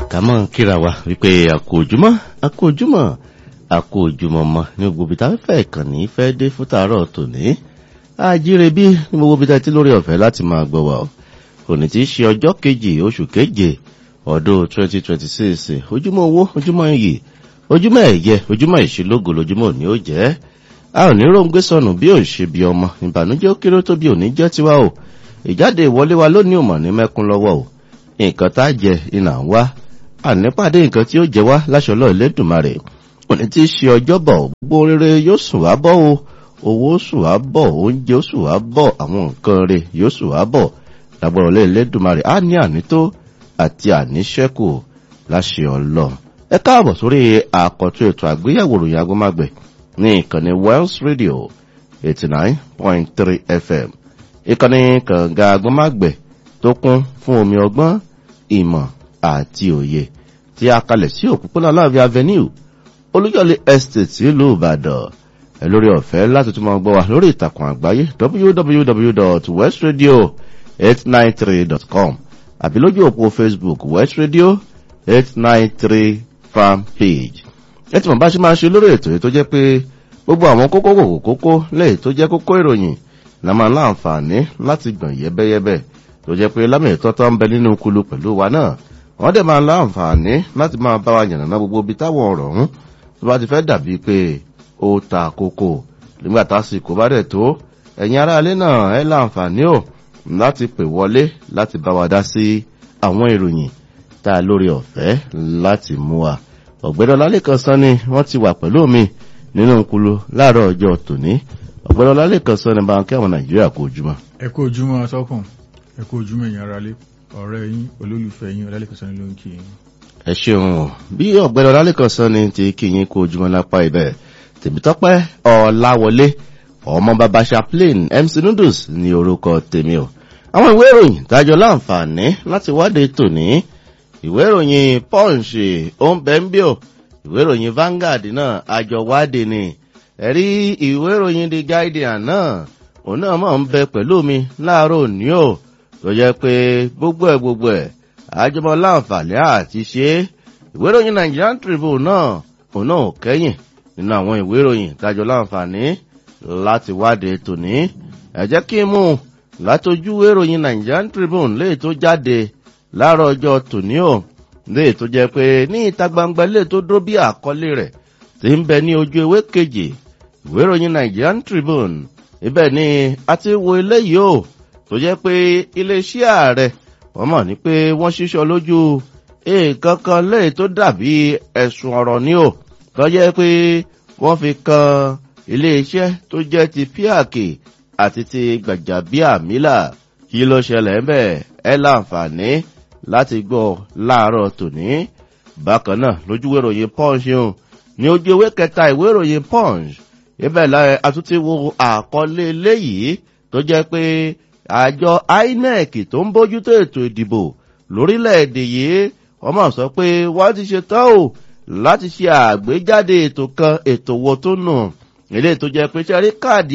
ká mọ̀ kíra wa wípé àkó ojúmọ́ àkó ojúmọ́ àkó ojúmọ́ mọ́ ní gbogbo ibi tá a fẹ́ ìkànnì fẹ́ dé fún tàárọ̀ tòní àjíire bí ní gbogbo ibi tá a ti lórí ọ̀fẹ́ láti máa gbọ́ wa òní tí í ṣe ọjọ́ kejì oṣù keje ọdún 2026 ojúmọ́ owó ojúmọ́ iyì ojúmọ́ ẹ̀yẹ ojúmọ́ ìṣelógo lójúmọ́ òní ó jẹ́ a ò ní róńgbé sọnù bí ò ń ṣe bí ọmọ ìbànújẹ́ ó kéré tó bí òní jẹ́ tiwa o ìjáde ìwọlé wa lónìí ò mọ̀ ní mẹ́kún lọ́wọ́ o nǹkan tá a jẹ iná ń wá ànípàdé nǹkan tí ó jẹ wá láṣọlọ́ ìlédùmarè òní tí í ṣe ọjọ́bọ̀ gbogbo rere yóò sùn wá bọ́ o owó sùn wá bọ̀ oúnjẹ ó sùn wá bọ̀ àwọn nǹkan rẹ̀ yóò sùn wá bọ̀ lágbọ́rọ̀ lé ìlédùmarè á ní ànító àti àníṣẹ́kù láṣẹ ọlọ́run ẹ káàbọ̀ sórí àkọ́tún ètò àgbéyẹ̀wò ròyìn agbọ́mágbẹ̀ ní ìkànnì Wells Radio eighty nine point three FM ìkànnì kànga agbọ́mágbẹ̀ tó kún fún omi ọgbọ́n ìmọ̀ àti òye tí a kalẹ̀ sí òpópónà láàfin avenue olúyọ̀lé estate ìlú ìbàdàn ẹ lórí ọ̀fẹ́ láti tún máa gbọ́ wa lórí ìtàkùn àgbáyé www.westradio893.com àbí lójú òpó facebook west radio eight nine three fan page ẹ tí mo bá ṣe máa ṣe lórí ètò yìí tó jẹ́ pé gbogbo àwọn kókó kòkó kókó lẹ́yìn tó jẹ́ kókó ìròyìn la máa láǹfààní láti gbọ̀n yẹ́bẹ́yẹ́bẹ́ tó jẹ́ pé lámì ìtọ́tọ́ ń bẹ nínú kulu pẹ̀lú wa náà wọ́n dẹ̀ máa láǹfààní láti máa bá wa yànnàná gbogbo ibi táwọn ọ̀rọ̀ ọ̀hún tó bá ti fẹ́ dàbí pé ó ta kókó nígbà tásìkò bá dẹ̀ tó ẹ̀yin aráalé náà ẹ láǹfààní ò láti pè wọlé láti bá wa dá sí àwọn ìròyìn tá a lórí ọ̀fẹ́ láti mú wa ọ̀gbẹ́dọ̀ lálẹ́kan sán ni wọ́n ti wà pẹ̀lú mi nínú kulu láàárọ̀ ọjọ́ tòní ọ̀gbẹ́dọ̀ lálẹ́kan sán ni bá ń kí àwọn nàìjíríà kó ojúmọ́. ẹ kú ojúmọ́ atọ́kùn ẹ kú ojúmọ́ ẹ̀yin aráalé ọ̀rẹ́ yín olólùfẹ́ yín ọlálẹ́kan sán ni ló ń kí yín. ẹ ṣeun o bí ọ̀gbẹ́dọ̀ lálẹ́kan sán ni ti kí yín kó ojúmọ́ lápá ibẹ̀ tèmítọ́pẹ́ ọ̀làwọlé ọmọ bàbá chaplain mc noodles ní orúkọ tèmi o àwọn ìwé ìròyìn dájọ láǹfààní láti wádìí tòní ìwé ìròyìn punch ombenbio ìwé ìròyìn Vanguard náà àjọ wádìí ni ẹ̀rí ìwé ìròyìn the guardian náà òun náà mọ̀ ń bẹ pẹ̀lú mi láàárọ̀ òní o tó jẹ́ pé gbogbo ẹ̀ gbogbo ẹ̀ àjọmọ́ láǹfààní àti ṣe ìwé ìròyìn Nigerian Tribune náà òun náà ò kẹ́yìn nínú àwọn ìwé ìròyìn dájọ láǹfààní láti wádìí tòní ẹ jẹ́ kí n mú látojú ìròyìn Nigerian Tribune léè tó jáde láàárọ̀ ọjọ́ tòní o léè tó jẹ́ pé ní ìta gbangba léè tó dúró bí àkọlé rẹ̀ tí ń bẹ ní ojú ewé kejì ìwé ìròyìn Nigerian Tribune ibẹ̀ ni a ti wo eléyìí o tó jẹ́ pé iléeṣẹ́ ààrẹ wọ́n mọ̀ ní pé wọ́n ṣíṣọ lójú nǹkan kan léè tó dàbí ẹ̀sùn ọ̀rọ̀ ni o tó jẹ́ pé wọ́n fi kan iléeṣẹ́ tó jẹ́ ti fíàkì àti ti gbàjàbíàmílà kí ló ṣẹlẹ̀ ń bẹ̀ ẹ láǹfààní láti gbọ́ láàárọ̀ tòní. bákan náà lójúwé ìròyìn punch yìí ní ojú ewé kẹta ìwé ìròyìn punch ibẹ̀ láyé àtúntí wo àkọlé eléyìí tó jẹ́ pé àjọ INEC tó ń bójútó ètò ìdìbò lórílẹ̀‐èdè yìí wọ́n mọ̀ sọ pé wọ́n ti ṣe tán o láti ṣe àgbéjáde ètò kan ètò wo tó nù ilé tó jẹ́ pé sẹ́rí káàdì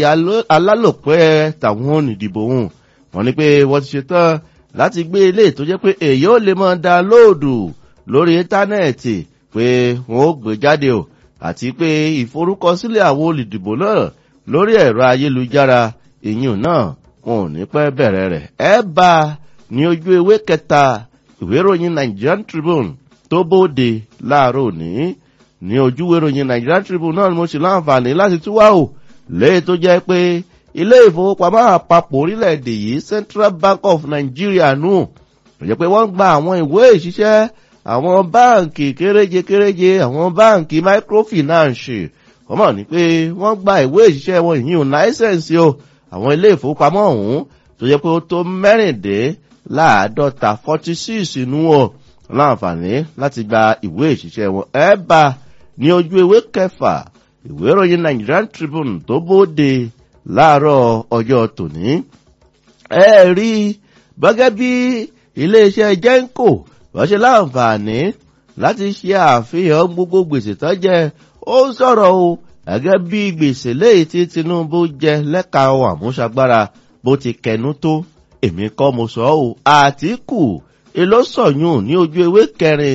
alálòpẹ́ tàwọn olùdìbò hùn wọ́n ní pé wọ́n ti ṣetán láti gbé ilé tó jẹ́ pé èyí ò lè máa da lóòdù lórí íńtánẹ́ẹ̀tì pé wọ́n ó gbé jáde o àti pé ìforúkọsílẹ̀ àwọn olùdìbò náà lórí ẹ̀rọ ayélujára ìyún náà wọn ò ní pẹ́ bẹ̀rẹ̀ rẹ̀ ẹ bá ní ojú ewé kẹta ìwé ìròyìn Nigerian Tribune tó bóde láàárọ̀ òní ní ojúwé ìròyìn Nigerian Tribune náà ni mo ṣe láǹfààní láti tún wá o lẹ́yìn tó jẹ́ pé ilé ìfowópamọ́ àpapọ̀ orílẹ̀-èdè yìí Central Bank of Nigeria nù ó jẹ́ pé wọ́n gba àwọn ìwé ìṣiṣẹ́ àwọn báǹkì kéréje kéréje àwọn báǹkì microfinance wọ́n mọ̀ ní pé wọ́n gba ìwé ìṣiṣẹ́ wọn ìyún láísẹ̀nsì o àwọn ilé ìfowópamọ́ ọ̀hún tó jẹ́ pé ó tó mẹ́rìndínláàádọ́ta forty six nù ọ́ láǹfààní láti gba ìwé ìṣiṣẹ́ wọn ẹ bá ní ojú ewé kẹfà ìwé ìròyìn Nigerian Tribune tó bóde láàárọ̀ ọjọ́ tòní. ẹ rí gẹ́gẹ́ bí iléeṣẹ́ Genco wọ́n ṣe láǹfààní láti ṣe àfihàn gbogbo gbèsè tó jẹ ó ń sọ̀rọ̀ o gẹ́gẹ́ bí gbèsè léyìí tí Tinubu jẹ lẹ́ka ohun àmúṣagbára bó ti kẹnu tó èmi kọ́ mo sọ ọ́ Àtíkù èló sọ̀yún ní ojú ewé kẹrin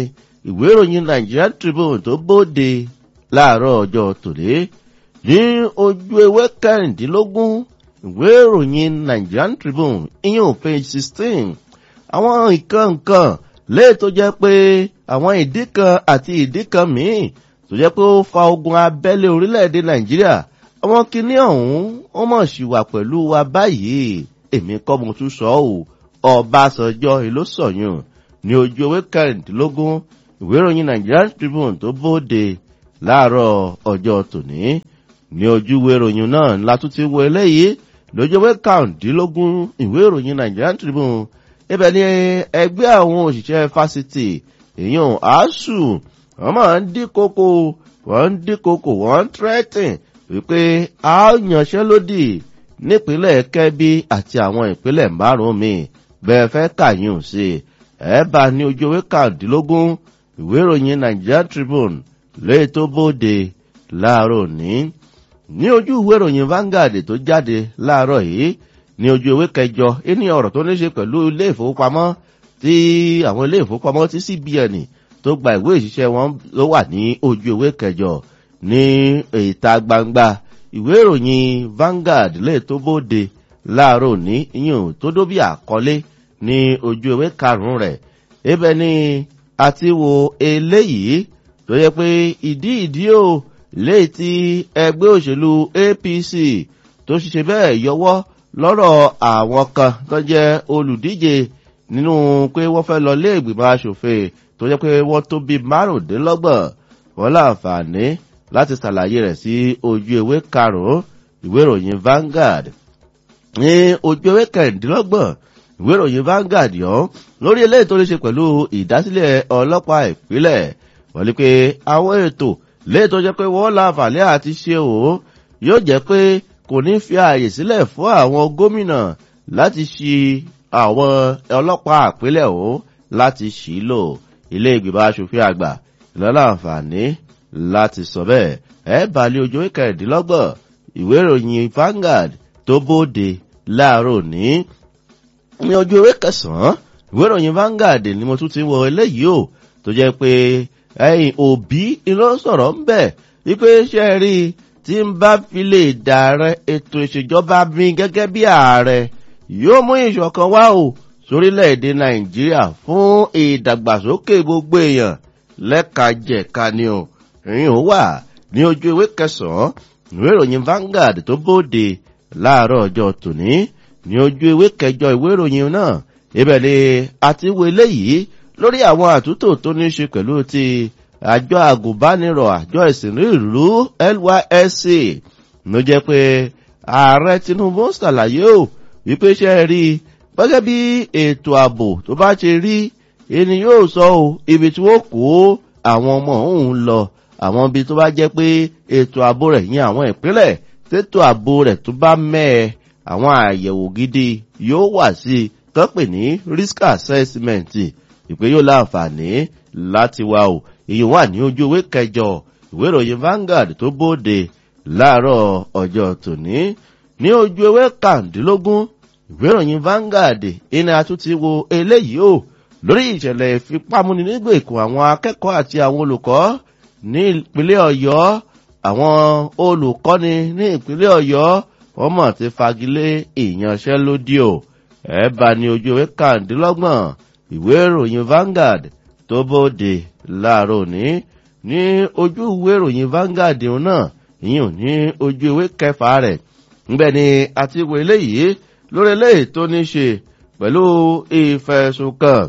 ìwé ìròyìn Nigerian Tribune tó bóde láàárọ̀ ọjọ́ tòlé ní ojú ewé kẹrìndínlógún ìwé ìròyìn Nigerian Tribune ìyẹn page sixteen àwọn nǹkan nǹkan léè tó jẹ́ pé àwọn ìdí kan àti ìdí kan míì tó jẹ́ pé ó fa ogun abẹ́lé orílẹ̀-èdè Nàìjíríà àwọn kinní ọ̀hún ó mọ̀ sí wà pẹ̀lú wa báyìí èmi kọ́ mo tún sọ ọ́ Ọbásanjọ́ ìlú sọ̀yún ní ojú ewé kẹrìndínlógún ìwé ìròyìn Nigerian Tribune tó bóde láàárọ̀ ọjọ́ tòní ní ojú ìwé ìròyìn náà ńlá tún ti wo eléyìí lójú ewé kàrúndínlógún ìwé ìròyìn Nigerian Tribune ibẹ̀ ni ẹgbẹ́ àwọn òṣìṣẹ́ fásitì èèyàn asuu wọ́n máa ń dín kókó wọ́n ń dín kókó wọ́n ń tírẹ́tìn wípé a yanṣẹ́lódì nípínlẹ̀ Kẹ́bí àti àwọn ìpínlẹ̀ márùn-ún míì bẹ́ẹ̀ fẹ́ kàyún sí ẹ bá ní ojú ewé kàrúndínlógún ìwé ìròyìn Nigerian Tribune lóye tó bóde láàárọ̀ ní ní ojú ìwé ìròyìn Vanguard tó jáde láàárọ̀ yìí ní ojú ewé kẹjọ ní ọ̀rọ̀ tó ní ṣe pẹ̀lú ilé ìfowópamọ́ tí àwọn ilé ìfowópamọ́ tí CBN tó gba ìwé ìṣiṣẹ́ wọn ló wà ní ojú ewé kẹjọ ní ìta gbangba ìwé ìròyìn Vanguard lè tó bóde láàárọ̀ ní iyùn tó dó bí àkọlé ní ojú ewé karùn-ún rẹ̀ ibẹ̀ ni a ti wo eléyìí tó yẹ pé ìdí ìdí o léyìí tí ẹgbẹ́ òṣèlú APC tó ṣiṣẹ́ bẹ́ẹ̀ yọwọ́ lọ́rọ̀ àwọn kan tó jẹ́ olùdíje nínú pé wọ́n fẹ́ lọ lé ìgbìmọ̀ asòfin tó jẹ́ pé wọ́n tó bí márùndínlọ́gbọ̀n wọ́n láǹfààní láti ṣàlàyé rẹ̀ sí ojú ewé karùn-ún ìwé ìròyìn Vanguard ní ojú ewé kẹrìndínlọ́gbọ̀n ìwé ìròyìn Vanguard yọ lórí eléyìí tó ní ṣe pẹ̀lú ìdásílẹ̀ ọlọ́pàá ìpínlẹ̀ wọ́n ní pé àwọn ètò léyìí tó jẹ́ pé wọ́n láǹfààní àti ṣe òun yóò jẹ́ pé kò ní fi ààyè sílẹ̀ fún àwọn gómìnà láti ṣi àwọn ọlọ́pàá àpilẹ̀ o láti ṣì í lò ilé ìgbìmọ̀ asòfin àgbà ìlọ́lá àǹfààní láti sọ bẹ́ẹ̀ ẹ balẹ̀ ojú kẹrìndínlọ́gbọ̀n ìwé ìròyìn Vanguard tó bóde láàárọ̀ ní ní ojú ewé kẹsàn-án ìwé ìròyìn Vanguard ni mo tún ti wọ eléyìí o tó jẹ́ pé ẹ̀yìn òbí iná sọ̀rọ̀ ń bẹ̀ wípé ṣe rí i tí ń bá fi lè dàrẹ ètò ìṣèjọba mi gẹ́gẹ́ bí ààrẹ yóò mú ìṣọ̀kan wá o sórílẹ̀-èdè nàìjíríà fún ìdàgbàsókè gbogbo èèyàn lẹ́kajẹ̀ka ni o ìyẹn ó wà ní ojú ewé kẹsàn-án ìwé ìròyìn Vanguard tó bóde láàárọ̀ ọjọ́ tòní ní ojú ewé kẹjọ ìwé ìròyìn náà ibẹ̀ ni àti wo eléyìí lórí àwọn àtúntò tó ní í ṣe pẹ̀lú ti àjọ àgùnbánirọ̀ àjọ ìsìnrí ìlú NYSC ló jẹ́ pé ààrẹ Tinubu ṣàlàyé o wípé ṣe rí gẹ́gẹ́ bí ètò ààbò tó bá ṣe rí ẹni yóò sọ o ibi tí wọ́n kó àwọn ọmọ òun lọ àwọn ibi tó bá jẹ́ pé ètò ààbò rẹ̀ yín àwọn ìpínlẹ̀ tètò ààbò rẹ̀ tó bá mẹ́ẹ̀ àwọn àyẹ̀wò gidi yóò wà sí i tó pè ní risk assessment ìpè yóò láǹfààní láti wá o èyí wà ní ojú ewé kẹjọ ìwé ìròyìn Vanguard tó bóde láàárọ̀ ọjọ́ tòní ní ojú ewé kàndínlógún ìwé ìròyìn Vanguard ìní àtúntí wo eléyìí o lórí ìṣẹ̀lẹ̀ ìfipámúni nígbèkùn àwọn akẹ́kọ̀ọ́ àti àwọn olùkọ́ ní ìpínlẹ̀ Ọ̀yọ́ àwọn olùkọ́ni ní ìpínlẹ̀ Ọ̀yọ́ wọ́n mọ̀ ti fagilé ìyanṣẹ́lódì o ẹ̀ bá ní ojú ewé kàndínlọ́gbọ̀n ìwé ìròyìn Vanguard tó bóde láàárọ̀ ní ní ojú ìwé ìròyìn Vanguard náà ìyẹn ní ojú ìwé kẹfà rẹ̀ ńbẹ̀ ni àti ìwé eléyìí lórí eléyìí tó ní ṣe pẹ̀lú ìfẹ̀sùnkàn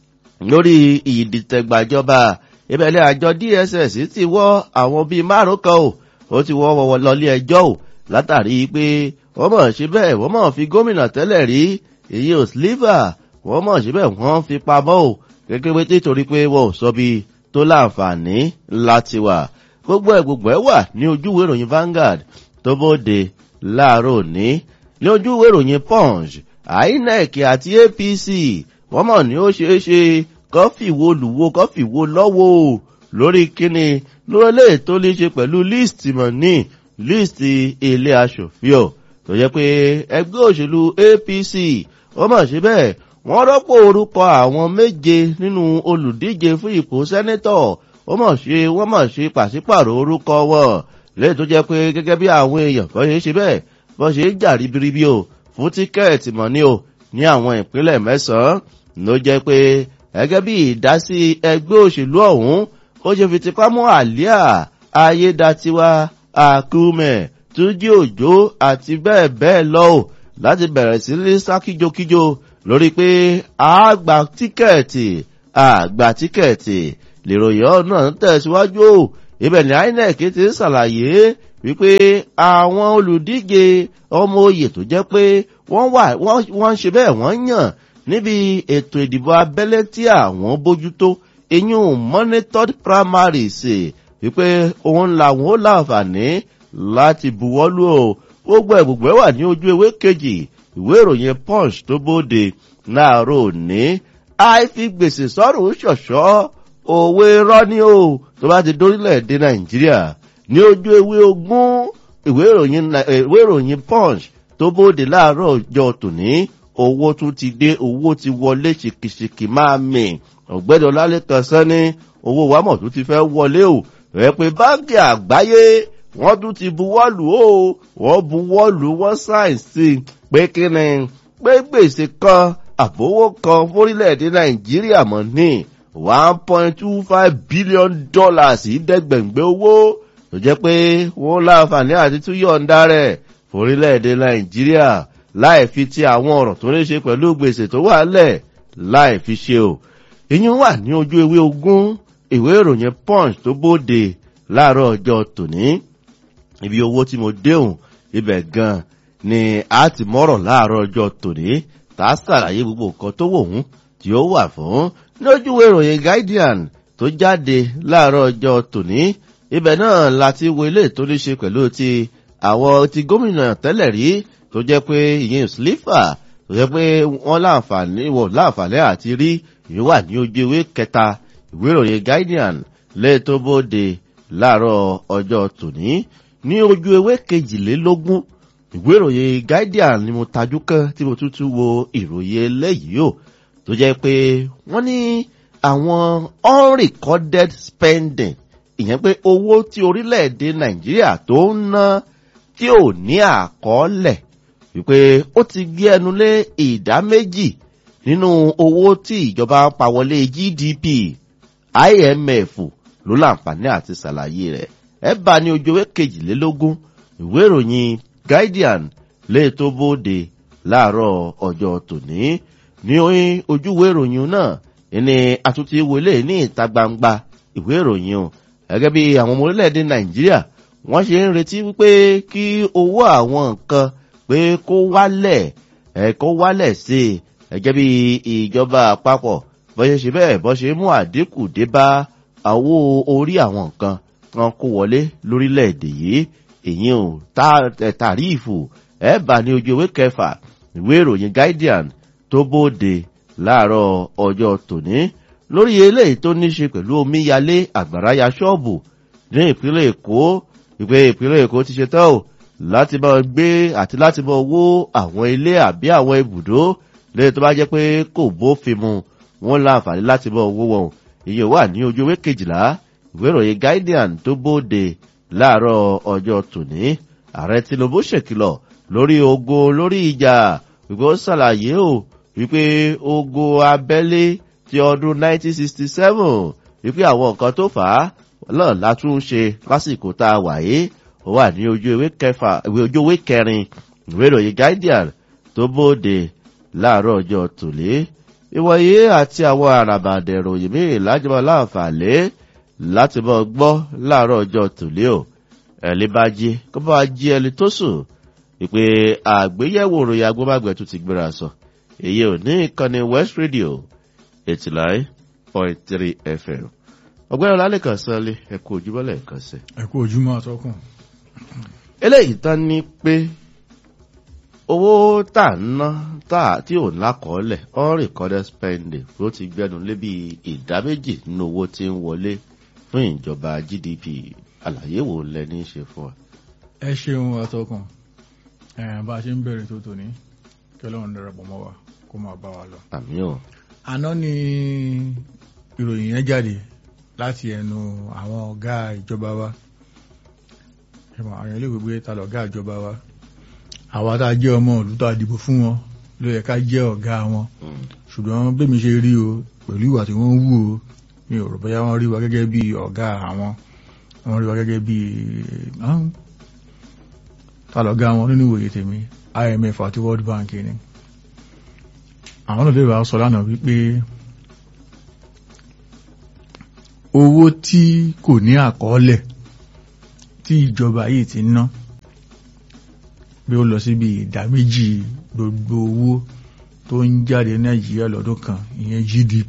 lórí ìdìtẹ̀gbàjọba ìbẹ̀lẹ̀ àjọ DSS ti wọ́ àwọn bíi márùn kan o ó ti wọ́ wọ́wọ́ lọlé ẹjọ́ o látàrí pé wọ́n mọ̀ ṣe bẹ́ẹ̀ wọ́n mọ̀ fi gómìnà tẹ́lẹ̀ rí èyí ò sliver wọ́n mọ̀ ṣe bẹ́ẹ̀ wọ́n fi pamọ́ o gẹ́gẹ́ bí títorí pé wọ́n ò sọ bí tó láǹfààní láti wà gbogbo ẹ̀ gbogbo ẹ̀ wà ní ojúwé ìròyìn Vanguard tó bóde láàárọ̀ òní ní ojúwé ìròyìn Punch INEC àti APC wọ́n mọ̀ ní ó ṣeé ṣe kọ́fì wo lùwo kọ́fì wo lọ́wọ́ lórí kíni lórí lè tó lè ṣe pẹ̀lú list mọ̀ ní list ilé aṣòfin ọ̀ tó yẹ pé ẹgbẹ́ òṣèlú APC wọ́n mọ̀ ṣe bẹ́ẹ̀ wọ́n rọ́pò orúkọ àwọn méje nínú olùdíje fún ipò sẹ́nẹ́tọ̀ ó mọ̀ ṣe wọ́n mọ̀ ṣe pàṣípàrọ̀ orúkọ wọn lẹ́yìn tó jẹ́ pé gẹ́gẹ́ bí àwọn èèyàn kan ṣe ṣe bẹ́ẹ̀ bọ́n ṣe ń jà ribiribi o fún tíkẹ́ẹ̀tì mọ̀ ní o ní àwọn ìpínlẹ̀ mẹ́sàn-án ló jẹ́ pé gẹ́gẹ́ bí ìdásí ẹgbẹ́ òṣèlú ọ̀hún ó ṣe fi tipá mú àlíà ayédatiwa àkúmẹ̀ túnjí òjò àti bẹ́ẹ̀ bẹ́ẹ̀ lọ o láti bẹ̀rẹ̀ sí ní sá kíjokíjo lórí pé àgbà tíkẹ́ẹ̀tì àgbà tíkẹ́ẹ̀tì lèròyìn ọ̀nà ń tẹ̀síwájú o ibẹ̀ ní inec ti ń ṣàlàyé wípé àwọn olùdíje ọmọ oyè tó jẹ́ pé wọ́n wà wọ́n ń ṣe bẹ́ẹ̀ wọ́n yàn níbi ètò ìdìbò abẹ́lé tí àwọn bójútó eyín monitored primaries wípé òun làwọn ó láǹfààní láti buwọ́lú o gbogbo ẹ̀ gbogbo ẹ̀ wà ní ojú ewé kejì ìwé ìròyìn punch tó bóde láàárọ̀ òní àìfi gbèsè sọ́rùn ṣọ̀ṣọ́ òwe rọ́ní o tó bá ti dórílẹ̀-èdè nàìjíríà ní ojú ewé ogún ìwé ìròyìn punch tó bóde láàárọ̀ ọjọ́ tòní owó tún ti dé owó ti wọlé ṣìkìṣìkì máa mì ọ̀gbẹ́ni ọlálẹ́kan sẹ́ni owó wámọ̀ tó ti fẹ́ wọlé o rẹ̀ pé báńkì àgbáyé wọ́n tún ti buwọ́lù o wọ́n buwọ́lù wọ́n sáìsì pé kí ni pé gbèsè kan àbówó kan fórílẹ̀-èdè nàìjíríà mọ̀ ní one point two five billion dollars ìdẹ́gbẹ̀ngbẹ́ owó tó jẹ́ pé wọ́n láǹfààní àti tún yọ̀ǹda rẹ̀ fórílẹ̀-èdè nàìjíríà láì fi ti àwọn ọ̀rọ̀ tó ní ṣe pẹ̀lú gbèsè tó wà lẹ̀ láì fi ṣe o ìyẹn wà ní ojú ewé ogún ìwé ìròyìn punch tó bóde láàárọ̀ ọjọ́ tòní ibi owó tí mo déhùn ibẹ̀ gan ni a ti mọ́rọ̀ láàárọ̀ ọjọ́ tòní tá a ṣàlàyé gbogbo nǹkan tó wò hún tí ó wà fún lójú ìròyìn guardian tó jáde láàárọ̀ ọjọ́ tòní ibẹ̀ náà láti wo ilé tó ní ṣe pẹ̀lú ti àwọn ti gómìnà tẹ́lẹ̀ rí tó jẹ́ pé ìyẹn slipper tó jẹ́ pé wọ́n láǹfààní wọ̀ láǹfààní àti rí ìyẹn wà ní ojú ewé kẹta ìwé ìròyìn guardian lẹ́yìn tó bóde láàárọ̀ ọjọ́ tòní ní ojú ewé kejìlélógún ìwé ìròyìn guardian ni mo tajú kán tí mo tútù wo ìròyìn eléyìí o tó jẹ́ pé wọ́n ní àwọn unrecorded spending ìyẹn pé owó tí orílẹ̀-èdè nàìjíríà tó ń ná tí ò ní àkọọ́lẹ̀ wípé ó ti gbé ẹnu lé ìdá méjì nínú owó tí ìjọba ń pa wọlé gdp imf ló láǹfààní àti ṣàlàyé rẹ̀ ẹ bá ní ojú ewé kejìlélógún ìwé ìròyìn guardian lè tó bóde láàárọ̀ ọjọ́ tòní ní ojúwé ìròyìn náà ní àtúntí wọlé ní ìta gbangba ìwé ìròyìn o gẹ́gẹ́ bí àwọn ọmọ orílẹ̀-èdè nàìjíríà wọ́n ṣe ń retí wípé kí owó àwọn nǹkan pé kó wálẹ̀ ẹ̀ kó wálẹ̀ sí i gẹ́gẹ́ bí ìjọba àpapọ̀ bọ́ṣe ṣe bẹ́ẹ̀ bọ́ṣe mú àdínkù dé bá àwo orí àwọn nǹkan wọn kó wọlé lórílẹ̀-èdè yìí èyí ò tàríìfù ẹ̀ bá ní ojú ewé kẹfà ìwé ìròyìn guardian tó bóde láàárọ̀ ọjọ́ tòní lórí eléyìí tó ní ṣe pẹ̀lú omíyalé àgbàráyà ṣọ́ọ̀bù ní ìpínlẹ̀ èkó ìpè ìpínlẹ̀ èkó ti ṣe tán o láti bá gbé àti láti bá wó àwọn ilé àbí àwọn ibùdó lẹ́yìn tó bá jẹ́ pé kò bófin mu wọ́n láǹfààní láti bá owó wọn ìyẹn wà ní ojú ewé kejìlá ìwé ìròyìn guardian tó bóde láàárọ̀ ọjọ́ tòní ààrẹ tinubu ṣèkìlọ̀ lórí ogo lórí ìjà wípé ó ṣàlàyé o wípé ogo abẹ́lé ti ọdún 1967 wípé àwọn nǹkan tó fà á náà látún ṣe lásìkò tá a wà yìí ó wà ní ojú ewé kẹfà ojú ewé kẹrin ìwé ìròyìn guardian tó bóde láàárọ̀ ọjọ́ tòlé ìwọ̀nyí àti àwọn àràbàdẹ̀ ìròyìn míì lájọba láǹfààní láti bọ́ gbọ́ láàárọ̀ ọjọ́ tòlé o ẹ̀lí bá jí kó bá jí ẹni tó sùn ìpè àgbéyẹ̀wò ìròyìn agbóbágbẹ̀ tó ti gbéra sọ èyí ò ní ìkànnì west radio eighty nine point three fm ọgbẹ́ni ọlálẹ́kan sọ́lé ẹ̀kú ojúbọ́lẹ̀ kan sí. ẹ kú ojúmọ́ àtọ́kùn. eléyìí tán ní pé owó tá à ń ná tá tí ò lákọọ́lẹ̀ unrecorded spending ló ti gbẹnu lé bí ìdá méjì nínú owó tí ń wọlé fún ìjọba gdp àlàyé wo lẹni ṣe fún wa. ẹ ṣeun àtọkùn bá a ṣe ń bẹ̀rẹ̀ tó tòní kí ọlọ́run darapọ̀ mọ́ wa kó kó máa bá wa lọ. àmì ò àná ni ìròyìn yẹn jáde láti ẹnu àwọn ọ̀gá ìjọba wa ẹ̀mọ̀ àwọn ilé ìwé ta lọ̀gá ìjọba wa àwa tá a jẹ́ ọmọ ìlú tá a dìbò fún wọn ló yẹ ká jẹ́ ọ̀gá wọn ṣùgbọ́n bẹ́mi ṣe rí o pẹ̀lú ìwà tí wọ́n ń wù o mi ò rò bóyá wọ́n rí wa gẹ́gẹ́ bí ọ̀gá àwọn wọ́n rí wa gẹ́gẹ́ bí ahun. ta lọ̀gá wọn nínú ìwòye tèmi IMF àti World Bank ni àwọn náà lè wá sọ lánàá wípé owó tí kò ní àkọọ́lẹ̀ tí ìjọba yìí ti ná bí ó lọ síbi ìdá méjì gbogbo owó tó ń jáde Nàìjíríà lọ́dún kan ìyẹn GDP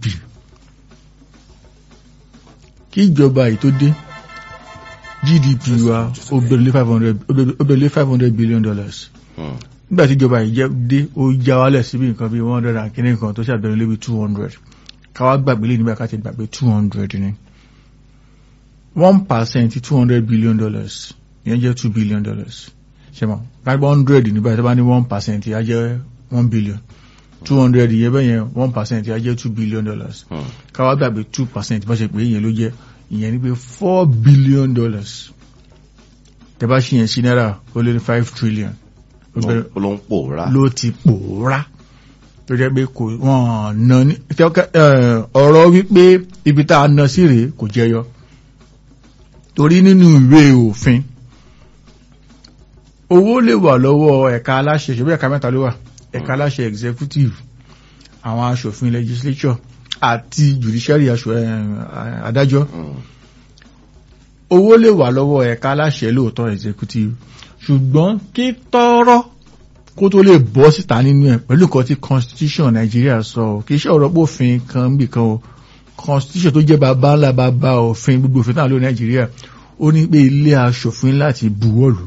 kí ìjọba yìí tó dé GDP wa ó bẹ̀rẹ̀ lé five hundred ó bẹ̀rẹ̀ lé five hundred billion dollars nígbà tí ìjọba yìí jẹ́ dé ó já wálẹ̀ síbi nǹkan bí one hundred and kìíní kan tó ṣàbẹ̀rẹ̀ lébi two hundred káwá gbàgbé lè nígbà ká ti gbàgbé two hundred ni one percent two hundred billion dollars ìyẹn jẹ́ two billion dollars ṣe mọ̀ gbàgbé hundred nígbà tí wọ́n bá ní one percent ìyá jẹ́ one billion two hundred ìyẹn bẹ́ẹ̀ yẹn one percent ìyá jẹ́ two billion dollars káwá gbàgbé two percent bá ṣe pé ìyẹn ló jẹ́ ìyẹn ní pé four billion dollars tẹ́ bá ṣe yẹn sí náírà ó lé ní five trillion ló ń pòórá ló ti pòórá tó jẹ́ pé kò wọ́n ná ní ọ̀rọ̀ wípé ibi tá a ná sí rèé kò jẹyọ torí nínú ìwé òfin owó lè wà lọ́wọ́ ẹ̀ka aláṣẹ ṣe bí ẹ̀ka mẹ́ta ló wà ẹ̀ka aláṣẹ executive àwọn aṣòfin legislature àti judiciary aṣọ adájọ́ owó lè wà lọ́wọ́ ẹ̀ka aláṣẹ lóòótọ́ executive ṣùgbọ́n kí tọ́rọ́ kó tó lè bọ́ síta nínú ẹ̀ pẹ̀lú nǹkan tí constitution Nàìjíríà sọ kì í ṣe ọ̀rọ̀ pófin kan bì kan o constitution tó jẹ́ bàbá ńlá bàbá òfin gbogbo òfin náà ló Nàìjíríà ó ní pé ilé aṣòfin láti buwọ́lù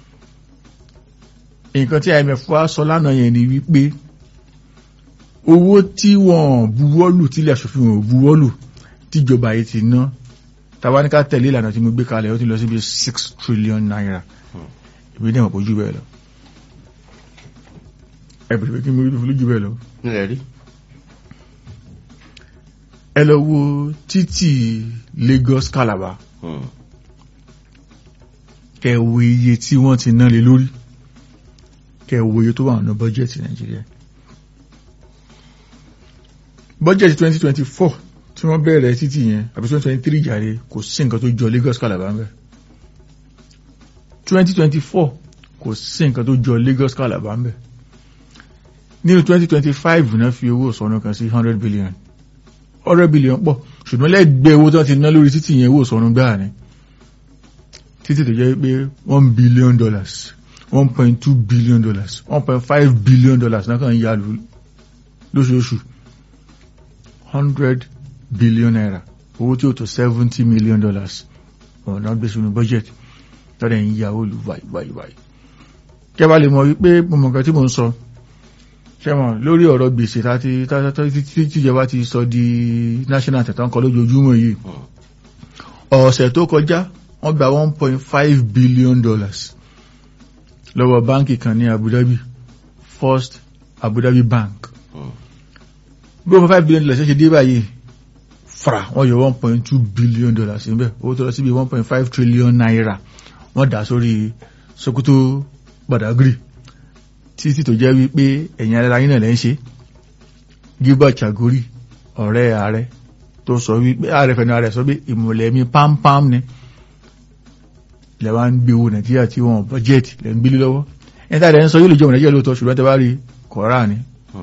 nǹkan tí IMF wá sọ lánàá yẹn ni wípé owó tí wọ́n buwọ́lù tí ilé aṣòfin ò buwọ́lù tíjọba yìí ti ná tàwa ní ká tẹ̀lé ìlànà tí mo gbé kalẹ̀ ó ti lọ síbi six trillion naira ìwé náà kò jù bẹ́ẹ̀ lọ ẹ̀bùrẹ̀ pé kí mo rí fún lójú bẹ́ẹ̀ lọ. nílẹ̀ rí. ẹ lọ wo títì Lagos Calabar kẹ wo iye tí wọ́n ti ná lé lórí kẹ wo iye tó wà nínú bọ́jẹ̀tì Nàìjíríà bọ́jẹ̀tì twenty twenty four tí wọ́n bẹ̀rẹ̀ títì yẹn àbí twenty twenty three jàre kò sí nǹkan tó jọ Lagos Calabar ń bẹ̀ twenty twenty four kò sí nǹkan tó jọ Lagos Calabar ń bẹ̀ nínú twenty twenty five náà fi owó sọnù kan sí hundred billion hundred billion pọ̀ ṣùgbọ́n lẹ́gbẹ̀ẹ́ owó tí wọ́n ti ná lórí títì yẹn owó sọnù gbáà ni títì tó jẹ́ pé one billion dollars one point two billion dollars one point five billion dollars náà kàn ń yá lóṣooṣù hundred billion naira owó tí ó tó seventy million dollars ọ̀nà gbé sínú budget tọ́lẹ̀ ń yá olù wáyíwáyíwáyí kẹba lè mọ̀ wípé mo mọ̀ nǹkan tí mo ń sọ ṣẹ́wọ̀n lórí ọ̀rọ̀ gbèsè tí tíjọba ti sọ di national tẹ̀tàn kan lójoojúmọ́ yìí ọ̀sẹ̀ tó kọjá wọ́n gba one point five billion dollars lọ́wọ́ báńkì kan ní Abu Dhabi First Abu Dhabi Bank bí one point five billion dollars ṣe dé báyìí fra wọ́n yọ one point two billion dollars níbẹ̀ owó tó lọ síbi one point five trillion naira wọ́n dà sórí Sokoto Badagry títí tó jẹ́ wípé ẹ̀yìn ara yín náà lẹ́ ń ṣe Gilbert Chagori ọ̀rẹ́ ààrẹ tó sọ wípé ààrẹ fẹ̀nà ààrẹ sọ pé ìmùlẹ̀ mi pámpám ni ilẹ̀ wa ń gbé owó Nàìjíríà tí wọ́n bọ́jẹ́ẹ̀tì lẹ́ ń gbélé lọ́wọ́ ẹni tá ààrẹ ń sọ yóò lè jẹ́ ọmọ Nàìjíríà lóòótọ́ ṣùgbọ́n tẹ bá rí kọ̀ọ̀rà ni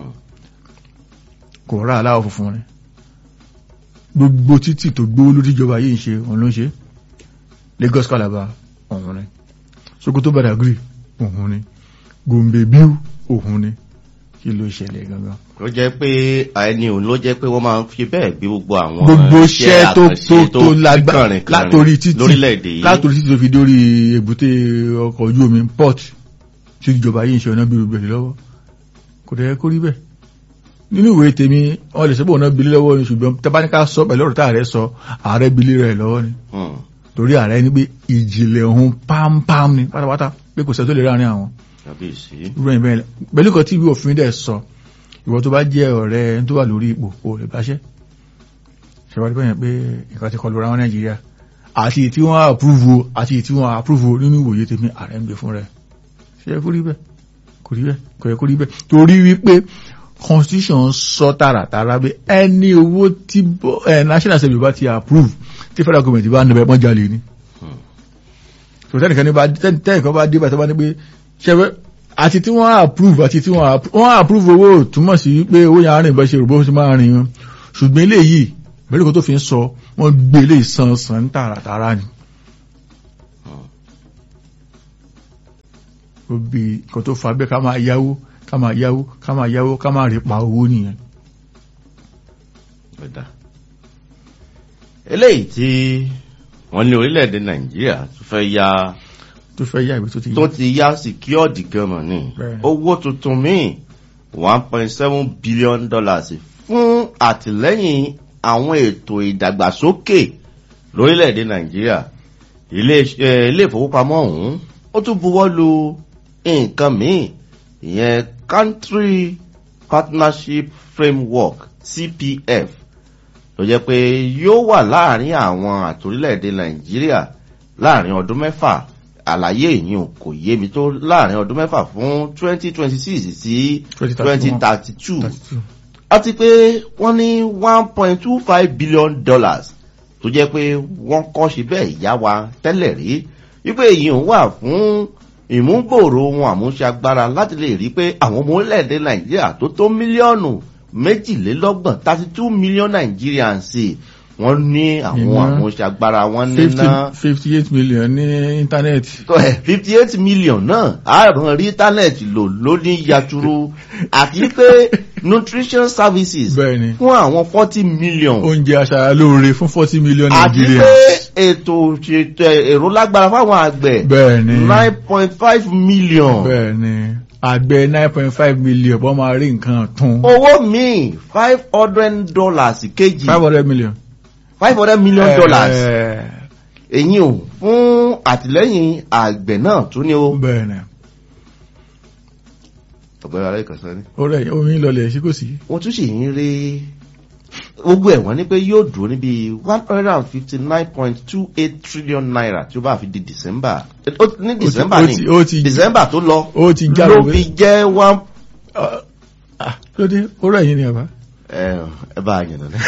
kọ̀ọ̀rà aláwọ̀ funfun ni gbogbo títì tó gbówó lórí ìjọba yìí ń ṣe òun ló ń ṣe Lagos Calabar òun ni Sokoto Badagry òun ni Gombe Biu òun ni kí ló ṣẹlẹ̀ gangan. ó jẹ́ pé ẹni òun ló jẹ́ pé wọ́n máa ń fi bẹ́ẹ̀ gbé gbogbo àwọn gbogbo iṣẹ́ tó tó tó lágbára látòrí títì lórílẹ̀‐èdè yìí látòrí títì tó fi dórí èbúté ọkọ̀ ojú omi port tí ìjọba yìí ń ṣe ọ̀nà bí rúbẹ̀rẹ̀ lọ́wọ́ kò dẹ̀ kó rí bẹ́ẹ̀ nínú ìwé tèmi wọn lè sẹ́bọ̀ ọ̀nà bilé lọ́wọ́ ni ṣùgbọ́n tabaníkà sọ pẹ̀lú ọ̀rọ̀ tá ààrẹ sọ ààrẹ bilé rẹ̀ lọ́wọ́ ni torí ààrẹ ní pé ìjìnlẹ̀ ọ̀hún pámpám ni pátápátá pé kò sẹ́ tó lè ráàrin àwọn pẹ̀lú nǹkan tí ìwé òfin dẹ̀ sọ ìwọ tó bá jẹ́ ọ̀rẹ́ ẹni tó wà lórí ipò o lè báṣẹ́ ṣèwádìí bẹ́yẹn pé nǹkan ti kọlu ra wọn nàìjíríà àti tí wọ́n àpúrúvò àti tí wọ́n àpúrúvò nínú ìwòye tèmi ààrẹ ń gbé fún rẹ̀ ṣe kó rí bẹ́ẹ̀ kò rí bẹ́ẹ̀ kò yẹ kó rí bẹ́ẹ̀ torí wípé constitution sọ tààràtàrà pé ẹni owó tí national assembly bá ti approve tí federal government bá ń nabẹ́ pọ́n jalè ni so tẹ́nìkan ní bá tẹ́nìkan bá dé bá tó bá ní pé ṣẹ́fẹ́ àti tí wọ́n approve àti tí wọ́n approve owó túmọ̀ sí pé owó yẹn arìn bá ṣe rò bó ṣe máa rìn wọn ṣùgbọ́n eléyìí bẹ́ẹ̀ kó tó fi ń sọ wọ́n gbé ilé ìsan san tààràtàrà ni. ó bí nǹkan tó fa bẹ́ẹ̀ ká máa yáwó ká máa yáwó ká máa yáwó ká máa rí pa owó nìyẹn. eléyìí tí wọ́n ní orílẹ̀-èdè nàìjíríà tó fẹ́ ya tó fẹ́ yá ìwé tó ti yá. tó ti yá síkíọ́dì gan-an ni owó tuntun míì one point seven billion dollars fún àtìlẹ́yìn àwọn ètò ìdàgbàsókè lórílẹ̀-èdè nàìjíríà ilé ìfowópamọ́ ọ̀hún ó tún buwọ́ lu nǹkan míì ìyẹn country partnership framework cpf tó jẹ́ pé yóò wà láàrin àwọn àtòrílẹ̀-èdè nàìjíríà láàrin ọdún mẹ́fà àlàyé ìyún kò yé mi tó láàrin ọdún mẹ́fà fún twenty twenty six sí twenty thirty two àti pé wọ́n ní one point two five billion dollars tó jẹ́ pé wọ́n kọ́ ṣe bẹ́ẹ̀ yá wa tẹ́lẹ̀ rí wípé èyí ń wà fún ìmúgbòòrò ohun àmúṣagbára láti lè rí pé àwọn ọmọ orílẹ̀-èdè nàìjíríà tó tó mílíọ̀nù méjìlélọ́gbọ̀n thirty two million nigerians wọ́n ní àwọn àmúṣagbára wọn níná. fifty eight million ní íńtánẹ́ẹ̀tì. fifty eight million náà àrùn rí íńtánẹ́ẹ̀tì lò lóní yàtúrú àti pé nutrition services bẹ́ẹ̀ni fún àwọn forty million. oúnjẹ aṣara lóore fún forty million àti Nigerians. pé ètò ṣètò èrò lágbára fáwọn àgbẹ̀ bẹ́ẹ̀ni nine point five million. bẹ́ẹ̀ni àgbẹ̀ nine point five million wọ́n máa rí nǹkan tún. owó míì five hundred dollars kejì five hundred million. five hundred million dollars Eh, èyí ò fún àtìlẹ́yìn àgbẹ̀ náà tún ní o. bẹ́ẹ̀ni ọ̀gbẹ́ni aláìkànsán ni. ó rẹ̀ omi lọlẹ̀ sí kò sí. wọ́n tún sì ń rí gbogbo ẹ̀wọ̀n ní pé yóò dúró níbi one hundred and fifty nine point two eight trillion naira tí ó bá fi di december Ó- ní december ó ni ti- ó ti- december tó lọ ó ti já ló lóore. fi jẹ́ one. Ah, lóde ó rẹ̀ yín ni ọba. ẹ ẹ bá a yànnà náà.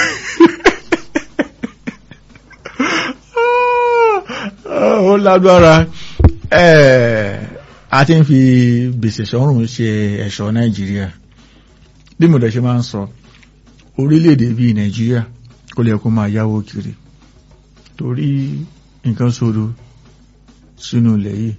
ó lágbára Eh, a ti ń fi gbèsè sọ́rùn ṣe ẹ̀ṣọ́ nàìjíríà bí mo dẹ̀ ṣe máa ń sọ orílẹ̀-èdè bíi nàìjíríà kó lè kó máa yáwó kiri torí nǹkan sódò sínú ilẹ̀ yìí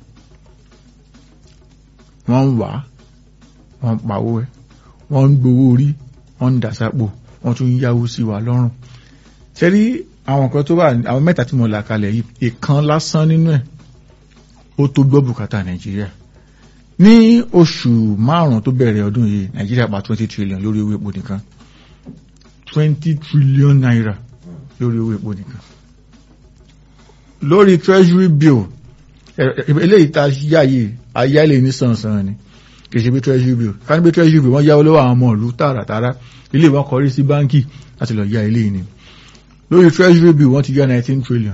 wọ́n ń wá wọ́n ń pawó ẹ̀ wọ́n ń gbowó orí wọ́n ń dàsápò wọ́n tún ń yáwó sí wa lọ́rùn ṣẹ́rí àwọn kan tó wà àwọn mẹ́ta tí mo là kalẹ̀ yìí ìkan lásán nínú ẹ̀ ó tó gbọ́ bùkátà nàìjíríà ní oṣù márùn-ún tó bẹ̀rẹ̀ ọdún yìí nàìjíríà pa twenty trillion lórí owó epo nìkan twenty trillion naira lórí owó epo nìkan lórí treasury bill ẹ- ẹ- eléyìí tá a yá yìí ayálè ní sànsàn ni kì í ṣe bí treasury bill ká ní bí treasury bill wọ́n yáwó lọ́wọ́ àwọn ọmọ ìlú tààràtàrà ilé ìwọ́n kọrí sí báńkì láti lọ yá eléyìí ni lórí treasury bill wọ́n ti yá nineteen trillion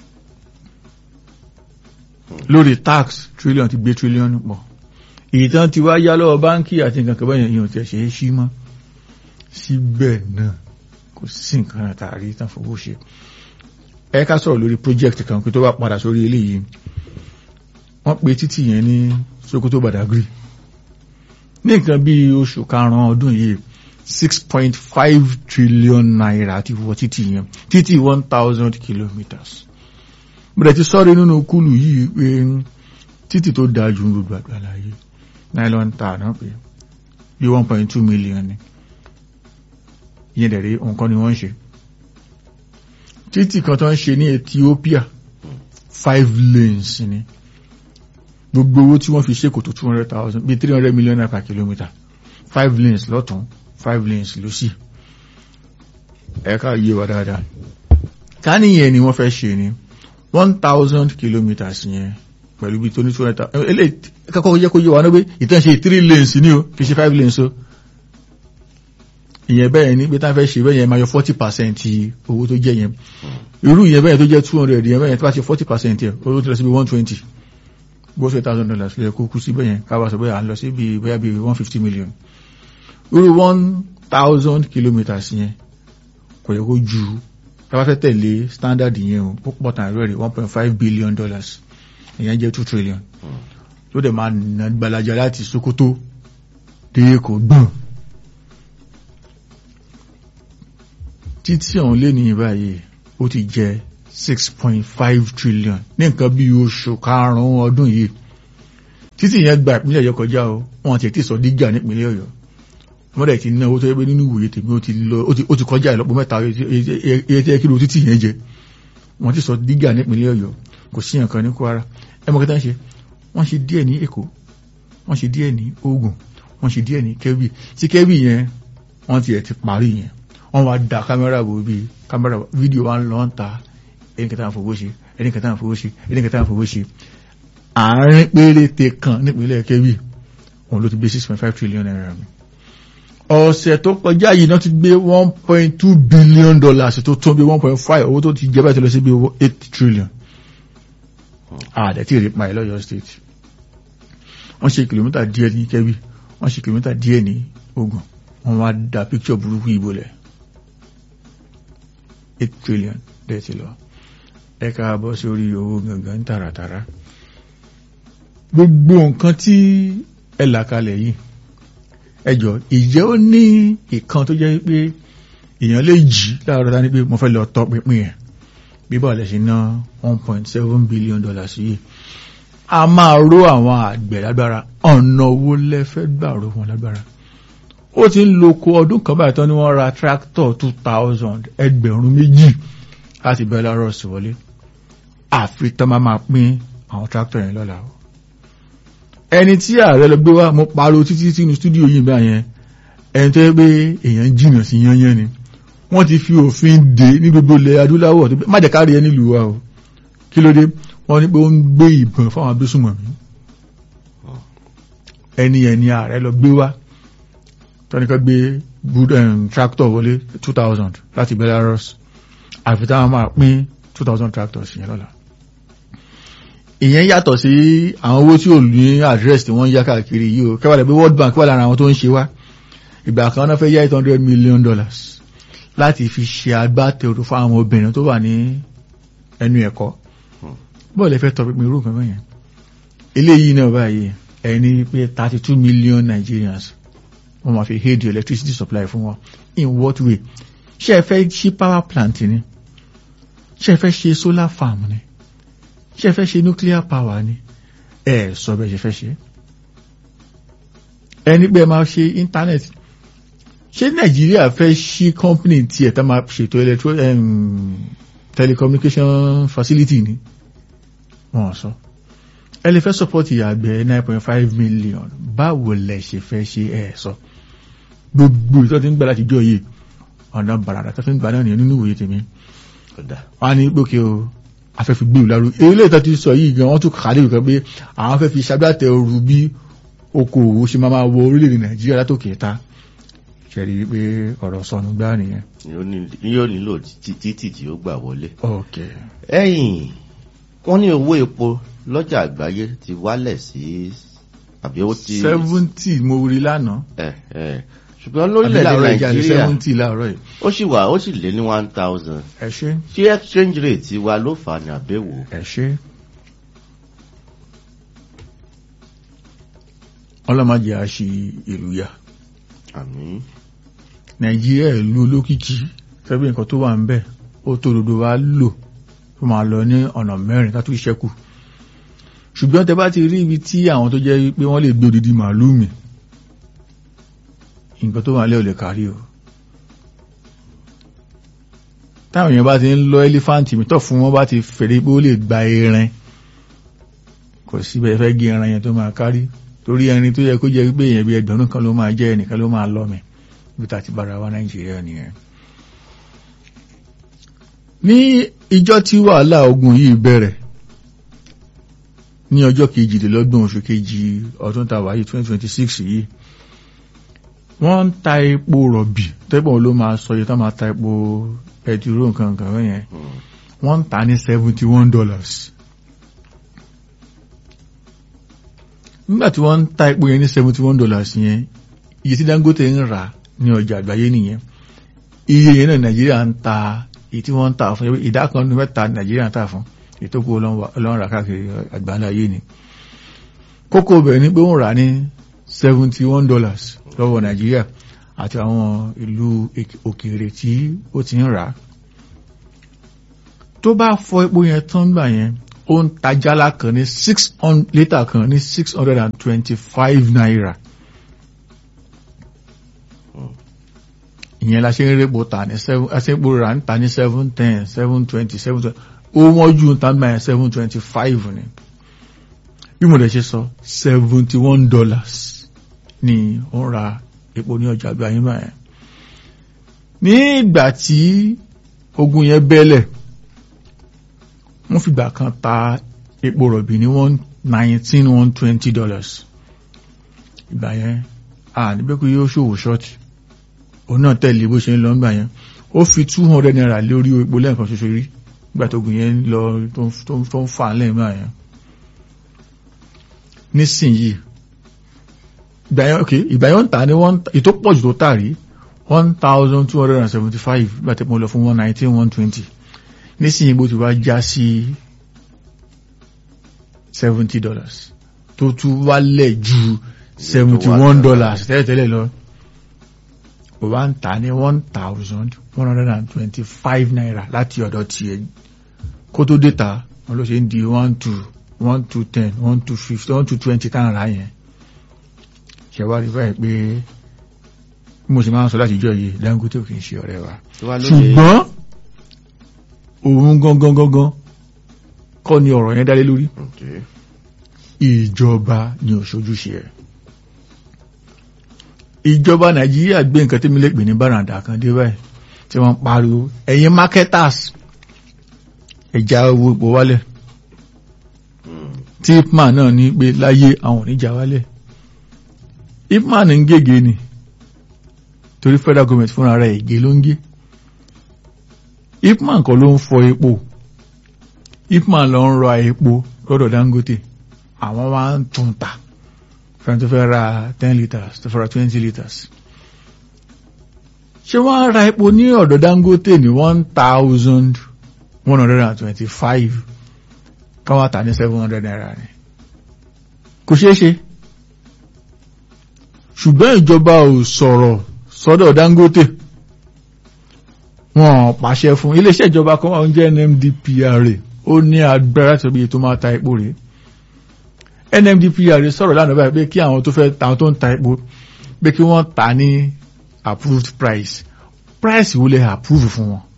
lórí tax trillion ti gbé trillion pọ̀ ìtàn ti wá yá lọ́wọ́ báńkì àti nǹkan kan báyẹn yìí ò tẹ̀ ṣe é sí mọ́ síbẹ̀ náà kò sí nǹkan àtàrí tán fowó ṣe ẹ ká sọ̀rọ̀ lórí project kan pé tó bá padà sórí eléyìí wọ́n pe títì yẹn ní Sokoto Badagry ní nǹkan bí oṣù karùn-ún ọdún yìí six point five trillion naira ti wọ títì yẹn títì one thousand kilometres bẹ̀rẹ̀ ti sọ́rí nínú kúlù yìí pé títì tó dáa ju gbogbo àgbàláyé nylon tar náà pé bí one point two million ni ìyẹn dẹ̀ rí nǹkan ni wọ́n ń ṣe títì kan tó ń ṣe ní Ethiopia five lanes ni gbogbo owó tí wọ́n fi ṣe kò tó two hundred thousand bí three hundred million naira per kilometre five lanes lọ́tún five lanes lọ́sì ẹ̀ka yé wa dáadáa ká níyẹn ni wọ́n fẹ́ ṣe ni one thousand kilometres yẹn pẹ̀lú bí tó ní two hundred thousand eléyìí kẹ́kọ̀ọ́ yẹ kó yé wa náà pé ìtàn ṣe three lanes ni o kì í ṣe five lanes o ìyẹn bẹ́ẹ̀ ni pé tá a fẹ́ ṣe bẹ́ẹ̀ yẹn máa yọ forty percent owó tó jẹ́ yẹn irú ìyẹn bẹ́ẹ̀ tó jẹ́ two hundred ìyẹn bẹ́ẹ̀ tó bá ṣe forty percent yẹn owó tó lọ síbi one twenty bó ṣe thousand dollars lè kó kú sí bẹ́ẹ̀ yẹn káwá sọ bẹ́ẹ̀ à ń lọ sí bíi bóyá bíi one fifty million irú one thousand kilometres yẹn kò yẹ kó ju tá a bá fẹ́ tẹ̀lé standard yẹn o ó pọ̀ tàn rẹ̀ one point five billion dollars ìyẹn jẹ́ two trillion tó dẹ̀ máa nà gbalaja láti Sokoto dé Èkó gbọ̀n títí ọ̀hún lé ní ìbáyìí ó ti jẹ́ six point five trillion ní nǹkan bí oṣù karùn-ún ọdún yìí títí yẹn gba ìpínlẹ̀ Ọ̀yọ́ kọjá o wọn ti ti sọ dígà nípínlẹ̀ Ọ̀yọ́ wọ́n dẹ̀ ti ná owó tó yẹ pé nínú ìwòye tèmi ó ti lọ ó ti kọjá ìlọ́po mẹ́ta iye tí ẹ kí ló títí yẹn jẹ wọ́n ti sọ dígà nípínlẹ̀ Ọ̀yọ́ kò sí nǹkan ní Kwara ẹ mọ̀ kí táwọn ṣe wọ́n ṣe díẹ̀ ní Èkó wọ́n ṣe díẹ̀ ní Ògùn wọ́n ṣe díẹ̀ ní Kẹ́bì tí Kẹ́bì yẹn wọ́n ti ẹ̀ ti parí yẹn wọ́n wá da kámẹ́rà bò bí kámẹ́rà fídíò wa ń lọ ń ta ẹni kẹta àfọwọ́ ṣe ẹni kẹta àfọwọ́ ṣe ẹni kẹta àfọwọ́ ṣe àárín péréte kan nípínlẹ̀ Kẹ́bì òun ló ti gbé six point five trillion naira mi ọ̀sẹ̀ tó kọjá yìí náà ti gbé one point two billion dollars tó tó bí one point five owó tó ti jẹ́ báyìí tó lọ sí bí eight trillion àdẹ̀ tí rí pa ẹ̀ lọ́yọ́ state wọ́n ṣe kìlómítà díẹ̀ ní Kẹ́bì wọ́n ṣe kìlómítà díẹ̀ ní Ògùn wọ́n wá da picture burúkú ìbò lẹ̀ eight trillion dẹ̀ ti lọ ẹ ká bọ́ sórí owó gangan tààràtàrà gbogbo nǹkan tí ẹ là kalẹ̀ yìí ẹjọ́ ìjẹ́ ó ní ìkan tó jẹ́ pé èèyàn lè jí láàárọ̀ dání pé mo fẹ́ lọ tọ́ pinpin ẹ̀ bí báwo lẹ ṣe ná one point seven billion dollars yìí a máa ró àwọn àgbẹ̀ lágbára ọ̀nà owó lẹ́fẹ́ gbà ró wọn lágbára ó ti ń lo ko ọdún kan báyìí tán ni wọ́n ra tractor two thousand ẹgbẹ̀rún méjì láti Belarus wọlé àfi tán máa máa pín àwọn tractor yẹn lọ́la o ẹni tí ààrẹ lọ gbé wá mo pariwo títí sínú stúdíò yìí bá yẹn ẹni tó yẹ pé èèyàn jìnnà sí yányán ni wọ́n ti fi òfin dè ní gbogbo ilẹ̀ adúláwọ̀ tó má jẹ́ kárí ẹ nílùú wa o kí ló dé wọ́n ní pé ó ń gbé ìbọn fáwọn abésùnmọ̀mí ẹni ẹni ààrẹ lọ gbé wá tọ́nìkan gbé tractor wọlé two thousand láti Belarus àfi táwọn máa pín two thousand tractors yẹn lọ́la ìyẹn yàtọ̀ sí àwọn owó tí ò ní address tí wọ́n ń yá káàkiri yìí o kẹwàá pé World Bank wà lára àwọn tó ń ṣe wá ìgbà kan náà fẹ́ yá eight hundred million dollars láti fi ṣe agbátẹrù fún àwọn obìnrin tó wà ní ẹnu ẹ̀kọ́ bọ́ọ̀lù ẹ̀fẹ́ tọ́ pípín irú nǹkan bẹ́yẹn eléyìí náà báyìí ẹni pé thirty two million Nigerians wọ́n máa fi aid electricity supply fún wọn in what way ṣé ẹ fẹ́ ṣí power plant ni ṣé ẹ fẹ́ ṣe solar farm ni ṣe fẹ́ ṣe nuclear power ni ẹ sọ bẹ́ẹ̀ ṣe fẹ́ ṣe ẹni pé máa ṣe internet ṣé nàìjíríà fẹ́ ṣí company tí ẹ̀ tá máa ṣètò electro telecommunication facility ni wọ́n sọ ẹ lè fẹ́ support ìyàgbẹ́ nine point five million báwo lẹ ṣe fẹ́ ṣe ẹ sọ gbogbo ìtọ́ ti ń gbà láti jọ yìí ọ̀nà bàràdà tó fi ń gbà náà nìyẹn nínú ìwòye tèmi wọ́n á ní gbókè o afẹ́fi gbé ìlàrú ilé ìtọ́ ti sọ yìí gan wọ́n tún kàdé ìkan pé àwọn fẹ́ fi ṣagbátẹrù bí okòòwò ṣe máa wọ orílẹ̀-èdè nàìjíríà látòkè ta ṣẹ̀rí pé ọ̀rọ̀ sọnù gbá nìyẹn. yóò nílò títí tí ó gbà wọlé. ok. ẹ̀yìn wọ́n ní owó epo lọ́jà àgbáyé ti wálẹ̀ sí àbí ó ti. seventy mo rí lánàá. ẹ ẹ ṣùgbọ́n lórílẹ̀-èdè nàìjíríà seventy láàárọ̀ yìí. ó sì wà ó sì lé ní one thousand. ẹ ṣe. ṣé exchange rate wa ló fà ní àbẹ̀wò. ẹ ṣe. ọlọ́mọdé a ṣe ìlú ya. àmín. nàìjíríà ìlú olókìkí fẹ́bí nǹkan tó wà ń bẹ̀ ó tó dodo wa lò tó máa lọ ní ọ̀nà mẹ́rin ká tó ṣẹ́kù ṣùgbọ́n tẹ bá ti rí ibi tí àwọn tó jẹ́ pé wọ́n lè gbé odidi màálù mi nǹkan tó wà lẹ́ ò lè kárí o táwọn èèyàn bá ti ń lọ ẹlífáǹtì mi tọ́ fún wọn bá ti fèrè pé ó lè gba ẹran kò síbẹ̀ fẹ́ gé ẹran yẹn tó máa kárí torí ẹni tó yẹ kó jẹ́ pé èèyàn bí ẹgbẹ̀rún kan ló máa jẹ́ ẹnìkan ló máa lọ mi bí ta ti bára wa nàìjíríà nìyẹn. ní ìjọ tí wàhálà ogun yìí bẹ̀rẹ̀ ní ọjọ́ kejìdínlọ́gbọ̀n oṣù kejì ọdún tàwa yìí 2026 yìí wọ́n ń ta epo rọ̀bì tẹ́gbọ̀n ló máa sọ iye tó máa ta epo pẹtiró nǹkan nǹkan bẹ́ẹ̀ yẹn Mm. wọ́n ń ta ní seventy one dollars nígbà tí wọ́n ń ta epo yẹn ní seventy one dollars yẹn iye tí Dangote ń rà ní ọjà àgbáyé nìyẹn iye yẹn náà Nàìjíríà ń ta èyí tí wọ́n ń tà fún ìdá kan nínú mẹ́ta Nàìjíríà ń tà fún ètò kó ọlọ́run rà káàkiri àgbáńlá ayé ni kókó bẹ̀rẹ̀ ni pé ó ń rà ní seventy one dollars lọ́wọ́ Nàìjíríà àti àwọn ìlú òkèèrè tí ó ti ń rà á tó bá fọ epo yẹn tán gbà yẹn ó ń ta jálá kan ní six hundred litre kan ní six hundred and twenty-five naira ìyẹn la ṣe ń répo tà ní seven aṣẹ́po rà ń ta ní seven ten seven twenty seven twenty ó wọ́n ju ń ta gbà yẹn seven twenty-five ni bí mo lè ṣe sọ seventy one dollars ni ó ń ra epo ní ọjà àgbà yín báyẹn ní ìgbà tí ogun yẹn bẹ́lẹ̀ wọ́n fìgbà kan ta epo rọ̀bì ní one nineteen one twenty dollars ìgbà yẹn a níbẹ̀ kó yóò ṣòwò ṣọ́ọ̀tì òun náà tẹ̀lé bó ṣe ń lọ nígbà yẹn ó fi two hundred naira lórí epo lẹ́ẹ̀kan ṣoṣo rí nígbà tó ogun yẹn lọ tó ń fà lẹ́yìn báyìí yẹn nísìnyí ìgbà yẹn ok ìgbà yẹn ń tà ní one ètò pọ̀jù tó tà rí one thousand two hundred and seventy five nígbà tí mo lọ fún one nineteen one twenty nísìnyí bó ti wá já sí seventy dollars tó tún wálẹ̀ ju seventy one dollars tẹ́lẹ̀tẹ́lẹ̀ lọ ó wá ń tà ní one thousand one hundred and twenty five naira láti ọ̀dọ̀ tiẹ̀ kó tó dé ta wọn ló ṣe ń di one two one two ten one two fifty one two twenty tá à ń ra yẹn ṣe wá rí báyìí pé bí mo ṣe máa ń sọ láti ìjọ yìí Dangote kì í ṣe ọ̀rẹ́ wa ṣùgbọ́n òun gangan gangan kọ́ ni ọ̀rọ̀ yẹn dálé lórí ìjọba ni òṣojúṣe ẹ̀ ìjọba Nàìjíríà gbé nǹkan tí mi lè pè ní bàràǹdà kan dé báyìí tí wọ́n pariwo ẹ̀yin marketers ẹ̀já owó ipò wálẹ̀ tí ipman náà ní pé láyé àwọn oníjà wálẹ̀ ipman ń gègé ni torí federal government fúnra rẹ̀ ègé ló ń gé ipman kọ́ ló ń fọ epo ipman lọ ń rọ epo lọ́dọ̀ Dangote àwọn wá ń tún ta fẹ́ràn tó fẹ́ ra ten litres tó fẹ́ ra twenty litres ṣé wọ́n á ra epo ní ọ̀dọ̀ Dangote ní one thousand one hundred and twenty-five káwá tà ní seven hundred naira ni kò ṣeé ṣe ṣùgbọ́n ìjọba ò sọ̀rọ̀ sọ́dọ̀ Dangote wọn pàṣẹ fún iléeṣẹ́ ìjọba kan wà ń jẹ́ NMDPRA ó ní agbára tó bí tó máa ta epo rèé NMDPRA sọ̀rọ̀ lánàá báyìí pé kí àwọn tó fẹ́ ta àwọn tó ń ta epo pé kí wọ́n ta ní approved price price wo lè approve fún wọn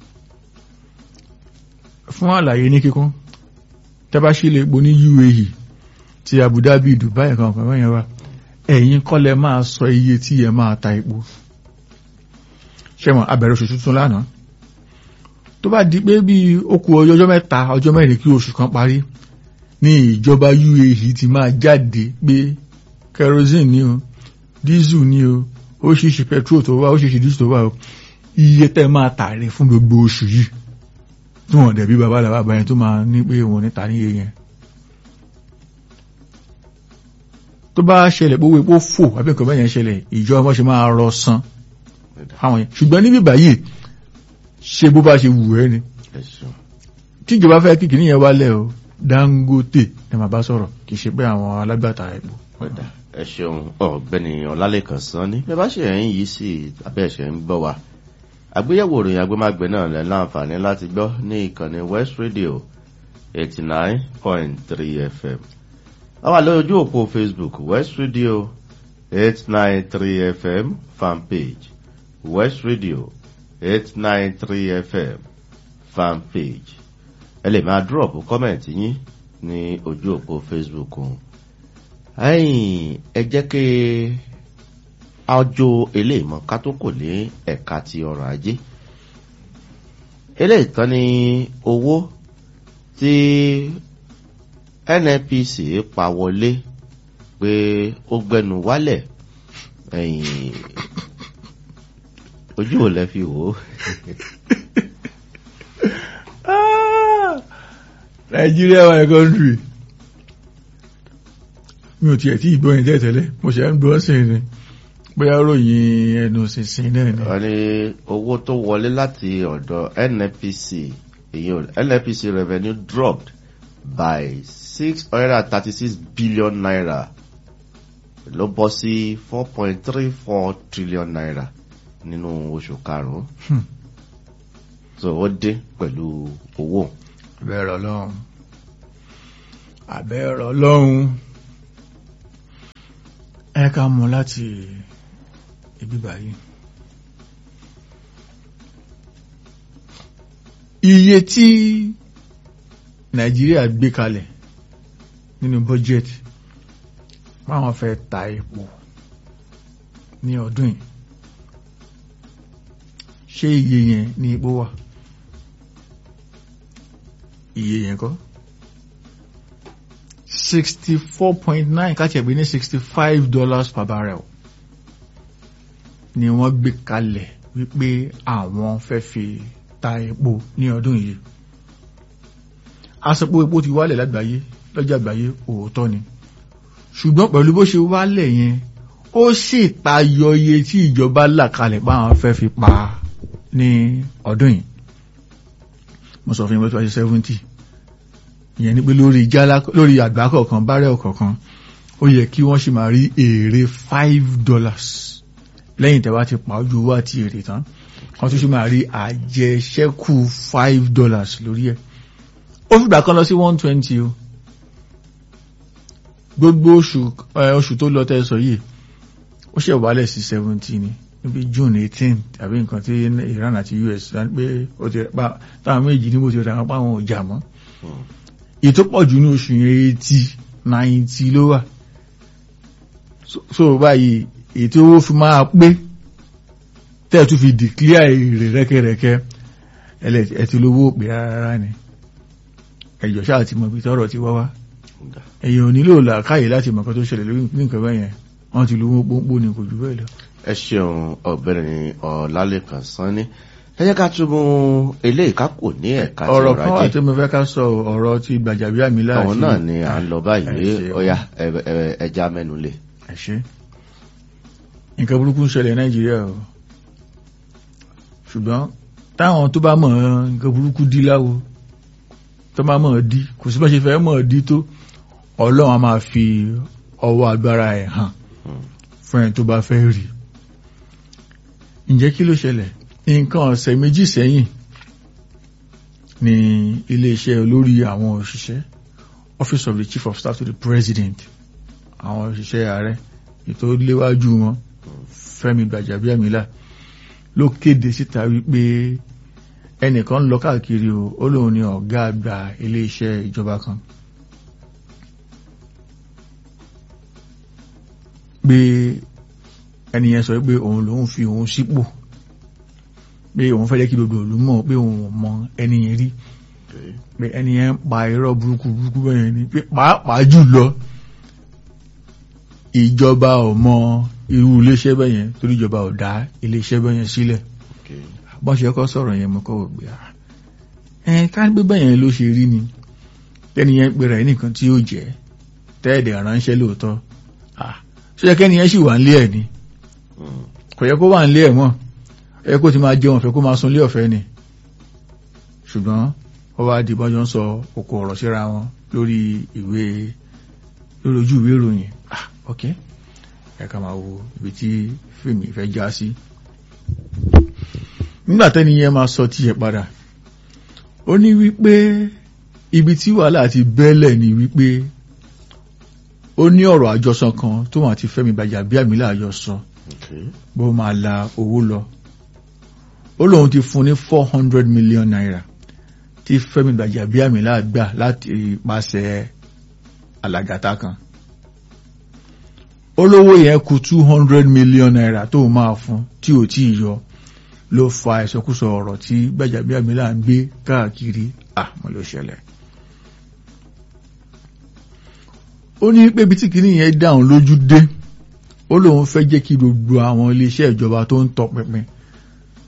fún àlàyé ní kíkún tẹ́bá sí ilé epo ní UAE ti Abu Dhabi Dubai kan kan wọ́n yẹn wá ẹ̀yin kọ́ lẹ máa sọ iye tí ẹ máa ta epo ṣẹ́wọ̀n abẹ̀rẹ̀ oṣù tuntun lánàá tó bá di pé bí ó kù ọjọ́ mẹ́ta ọjọ́ mẹ́rin kí oṣù kan parí ní ìjọba UAE ti máa jáde pé kerosene ni o diesel ni o ó ṣíṣe petrol tó wà ó ṣíṣe diesel tó wà o iye tẹ́ máa tà rẹ̀ fún gbogbo oṣù yìí tí wọ́n dẹ̀ bí bàbá làbá bàyẹn tó máa ní pé wọ́n ní ta ní iye yẹn tó bá ṣẹlẹ̀ pé owó epo fò àbí nǹkan bẹ́yẹn ṣẹlẹ̀ ìjọba wọn ṣe máa rọ san fáwọn yẹn ṣùgbọ́n níbí báyìí ṣe bó bá ṣe wù ẹ́ ni tíjọba fẹ́ kí kìíní yẹn wálẹ̀ o Dangote ẹ máa bá sọ̀rọ̀ kì í ṣe pé àwọn alágbàtà epo. ẹ ṣeun ọ̀gbẹ́ni Ọlálẹ́kan Sanni bẹ́ẹ̀ bá ṣe ẹ̀yìn yìí sí abẹ́ ẹ̀ṣẹ̀ ń gbọ́ wa àgbéyẹ̀wò ìròyìn agbémágbé náà lẹ́ láǹfààní láti gbọ́ ní ìkànnì West Radio eighty nine point three FM àwa lórí ojú òpó Facebook West Radio eight nine three FM fanpage West Radio eight nine three FM fanpage ẹ lè máa drop comment yín ní ojú òpó Facebook ọ̀hún ẹ̀yin ẹ jẹ́ kí ọjọ́ eléyìí mọ́ ká tó kò lé ẹ̀ka ti ọrọ̀ ajé eléyìí tán ní owó tí NNPC pa wọlé pé ó gbẹnu wálẹ̀ ẹ̀yìn ojú ò lẹ fi wò ó Nigeria my country mi ò tiẹ̀ tí ìgbọ́ yẹn tẹ́tẹ́lẹ̀ mo ṣe ń gbọ́ sí ni bóyá ròyìn ẹnu sísìn náà ni wọ́n ní owó tó wọlé láti ọ̀dọ̀ NNPC èyí ò NNPC revenue dropped by six hundred and thirty six billion naira ló bọ́ sí four point three four trillion naira nínú oṣù karùn-ún Hmm. so ó dé pẹ̀lú owó àbẹ́rẹ̀ ọlọ́run àbẹ́rẹ̀ ọlọ́run ẹ ká mọ̀ láti ibi báyìí iye tí Nàìjíríà gbé kalẹ̀ nínú bọ́jẹ́tì máwọn fẹ́ ta epo ní ọdún yìí ṣé iye yẹn ní epo wà iye yẹn kọ́ sixty four point nine káàkiri ní sixty five dollars per barrel ni wọ́n gbé kalẹ̀ wípé àwọn fẹ́ fi ta epo ní ọdún yìí àsopò epo ti wálẹ̀ lágbàáyé lọ́jà àgbáyé òótọ́ ni ṣùgbọ́n pẹ̀lú bó ṣe wálẹ̀ yẹn ó sì tayọ iye tí ìjọba là kalẹ̀ pé àwọn fẹ́ fi pa ní ọdún yìí mo sọ fún yín pé twenty seventy ìyẹn ni pé lórí jálá lórí àgbá kọ̀ọ̀kan bárẹ̀ kọ̀ọ̀kan ó yẹ kí wọ́n sì máa rí èrè five dollars lẹ́yìn tẹ́wá ti pa ojú owó àti èrè tán wọ́n tún sì máa rí àjẹṣẹ́kù five dollars lórí ẹ̀ ó fìgbà kan lọ sí one twenty o gbogbo oṣù ẹ, oṣù tó lọ tẹ́ sọ yìí ó ṣe wálẹ̀ sí seventy ni níbi june eighteen tàbí nǹkan tí Iran àti US sọ pé ó ti pa táwọn méjì níbo ti rà wọn pa àwọn ọjà mọ́ ètò pọ̀ jù ní oṣù yẹn eighty ninety ló wà so so báyìí ètò owó fi máa pé tẹ́ẹ̀ tún fi declare èrè rẹ́kẹ́rẹ́kẹ́ ẹlẹ́- ẹ ti lówó pè rárá ni ẹ̀jọ̀ ṣáà ti mọ̀ ibi tọ́rọ̀ ti wá wá èèyàn ò nílò làákàyè láti mọ̀ nǹkan tó ṣẹlẹ̀ lórí ní nǹkan bẹ́ẹ̀ yẹn wọ́n ti lówó pọ́npọ́ ni kò jù bẹ́ẹ̀ lọ. ẹ ṣeun ọ̀gbẹ́ni ọ̀làlẹ́kan sanni ẹ jẹ́ ká túbọ̀ eléyìí ká kò ní ẹ̀ka tí ọ̀rọ̀ ọrọ̀ kan wà ajé tí mo fẹ́ ká sọ ọ̀rọ̀ ti Gbajabiamila àwọn àti- náà ni à ń lọ báyìí ẹ ṣe- ọ̀yà ẹ- ẹ- ẹja mẹ́nu lé ẹ ṣé nǹkan burúkú ń ṣẹlẹ̀ Nàìjíríà o ṣùgbọ́n táwọn tó bá mọ̀ nǹkan burúkú dí láwo tó bá mọ̀ dí kò sí bá ṣe fẹ́ mọ̀ dí tó Ọlọ́run a máa fi ọwọ́ agbára ẹ̀ hàn fún ẹni tó bá fẹ́ rí ǹjẹ́ kí ló ṣẹlẹ̀ nǹkan ọ̀sẹ̀ méjì sẹ́yìn ní iléeṣẹ́ olórí àwọn òṣìṣẹ́ Office of the Chief of Staff to the President àwọn òṣìṣẹ́ ààrẹ ètò léwájú wọn Fẹ́mi Gbàjàbíàmílà ló kéde síta wípé ẹnìkan ń lọ káàkiri o ó lóun ní ọ̀gá àgbà iléeṣẹ́ ìjọba kan pé ẹnìyẹn sọ pé òun lòun fi òun sípò pé òun fẹ́ jẹ́ kí gbogbo ìlú mọ̀ pé òun ò mọ ẹnìyẹn rí pé ẹnìyẹn ń pa irọ́ burúkú burúkú bẹ́ẹ̀ ni pé pàápàá jùlọ ìjọba ò mọ irú iléeṣẹ́ bẹ́ẹ̀ yẹn torí ìjọba ò dá iléeṣẹ́ bẹ́ẹ̀ yẹn sílẹ̀ bọ́n ṣe kọ́ sọ̀rọ̀ yẹn mo kọ́ wò gbé ara ẹ̀ ká gbé bẹ́ẹ̀ yẹn ló ṣe rí ni tẹ́ni yẹn pera ẹ̀ nìkan tí yóò jẹ́ tẹ́ẹ̀dẹ̀ ránṣẹ́ lóòótọ́ ah ṣé yẹ kẹ́ni yẹn sì wà nílé ẹ̀ ni kò yẹ kó wà nílé ẹ̀ mọ́ ẹ kó ti máa jẹun ọ̀fẹ́ kó máa sunlé ọ̀fẹ́ ni ṣùgbọ́n ó wá di bọ́jọ́ ń sọ òkò ọ̀rọ̀ síra wọn lórí ìwé lórí ojú ìwé ìròyìn ah ok ẹ ká máa wo ibi tí fíìmù ìfẹ́ já sí nígbà tẹ́ni yẹn máa sọ tiẹ̀ padà ó ní wípé ibi tí wàhálà ti bẹ́lẹ̀ ni wípé ó ní ọ̀rọ̀ àjọsọ kan tó wọn àti Fẹ́mi Gbàjàbíàmílà àjọsọ bó máa la owó lọ ó lóun ti fún ní four hundred million naira tí Fẹ́mi Gbàjàbíàmílà gbà láti pàṣẹ alàgàtà kan olówó yẹn kù two hundred million naira tó máa fún tí ò tí ì yọ ló fa ìsọkúsọ ọ̀rọ̀ tí Gbàjàbíàmílà ń gbé káàkiri àmọ́ ló ṣẹlẹ̀ ó ní pé ibi tí kìíní yẹn dáhùn lójú dé ó lóun fẹ́ jẹ́ kí gbogbo àwọn iléeṣẹ́ ìjọba tó ń tọpinpin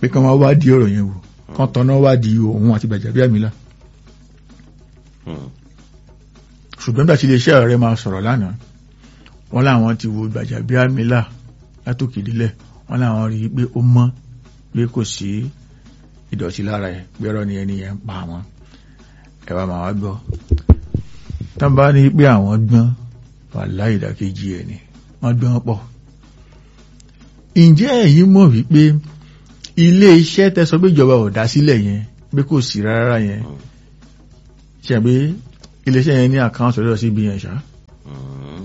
pé kán wá wádìí ọ̀rọ̀ yẹn wò kán tọ́ná wádìí òun àti Gbajabiamila Hmm. ṣùgbọ́n nígbà tí iléeṣẹ́ ààrẹ máa sọ̀rọ̀ lánàá wọ́n láwọn ti wo Gbajabiamila látòkèdílẹ̀ wọ́n láwọn rí i pé ó mọ́ pé kò sí ìdọ̀tí lára ẹ̀ pé ọ̀rọ̀ ni ẹni yẹn ń pa àwọn ẹ wá máa wá gbọ́ tán bá ní pé àwọn gbọ́n wà láì ìdàkejì ẹ̀ ni wọ́n gbọ́n pọ̀ ǹjẹ́ ẹ̀yin mọ̀ wípé ilé iṣẹ́ tẹ́sọ pé ìjọba ò dá sílẹ̀ yẹn pé kò sí rárá yẹn ṣe pé ilé iṣẹ́ yẹn ní àkáǹtì ọ̀dọ̀ CBN ṣá Hmm.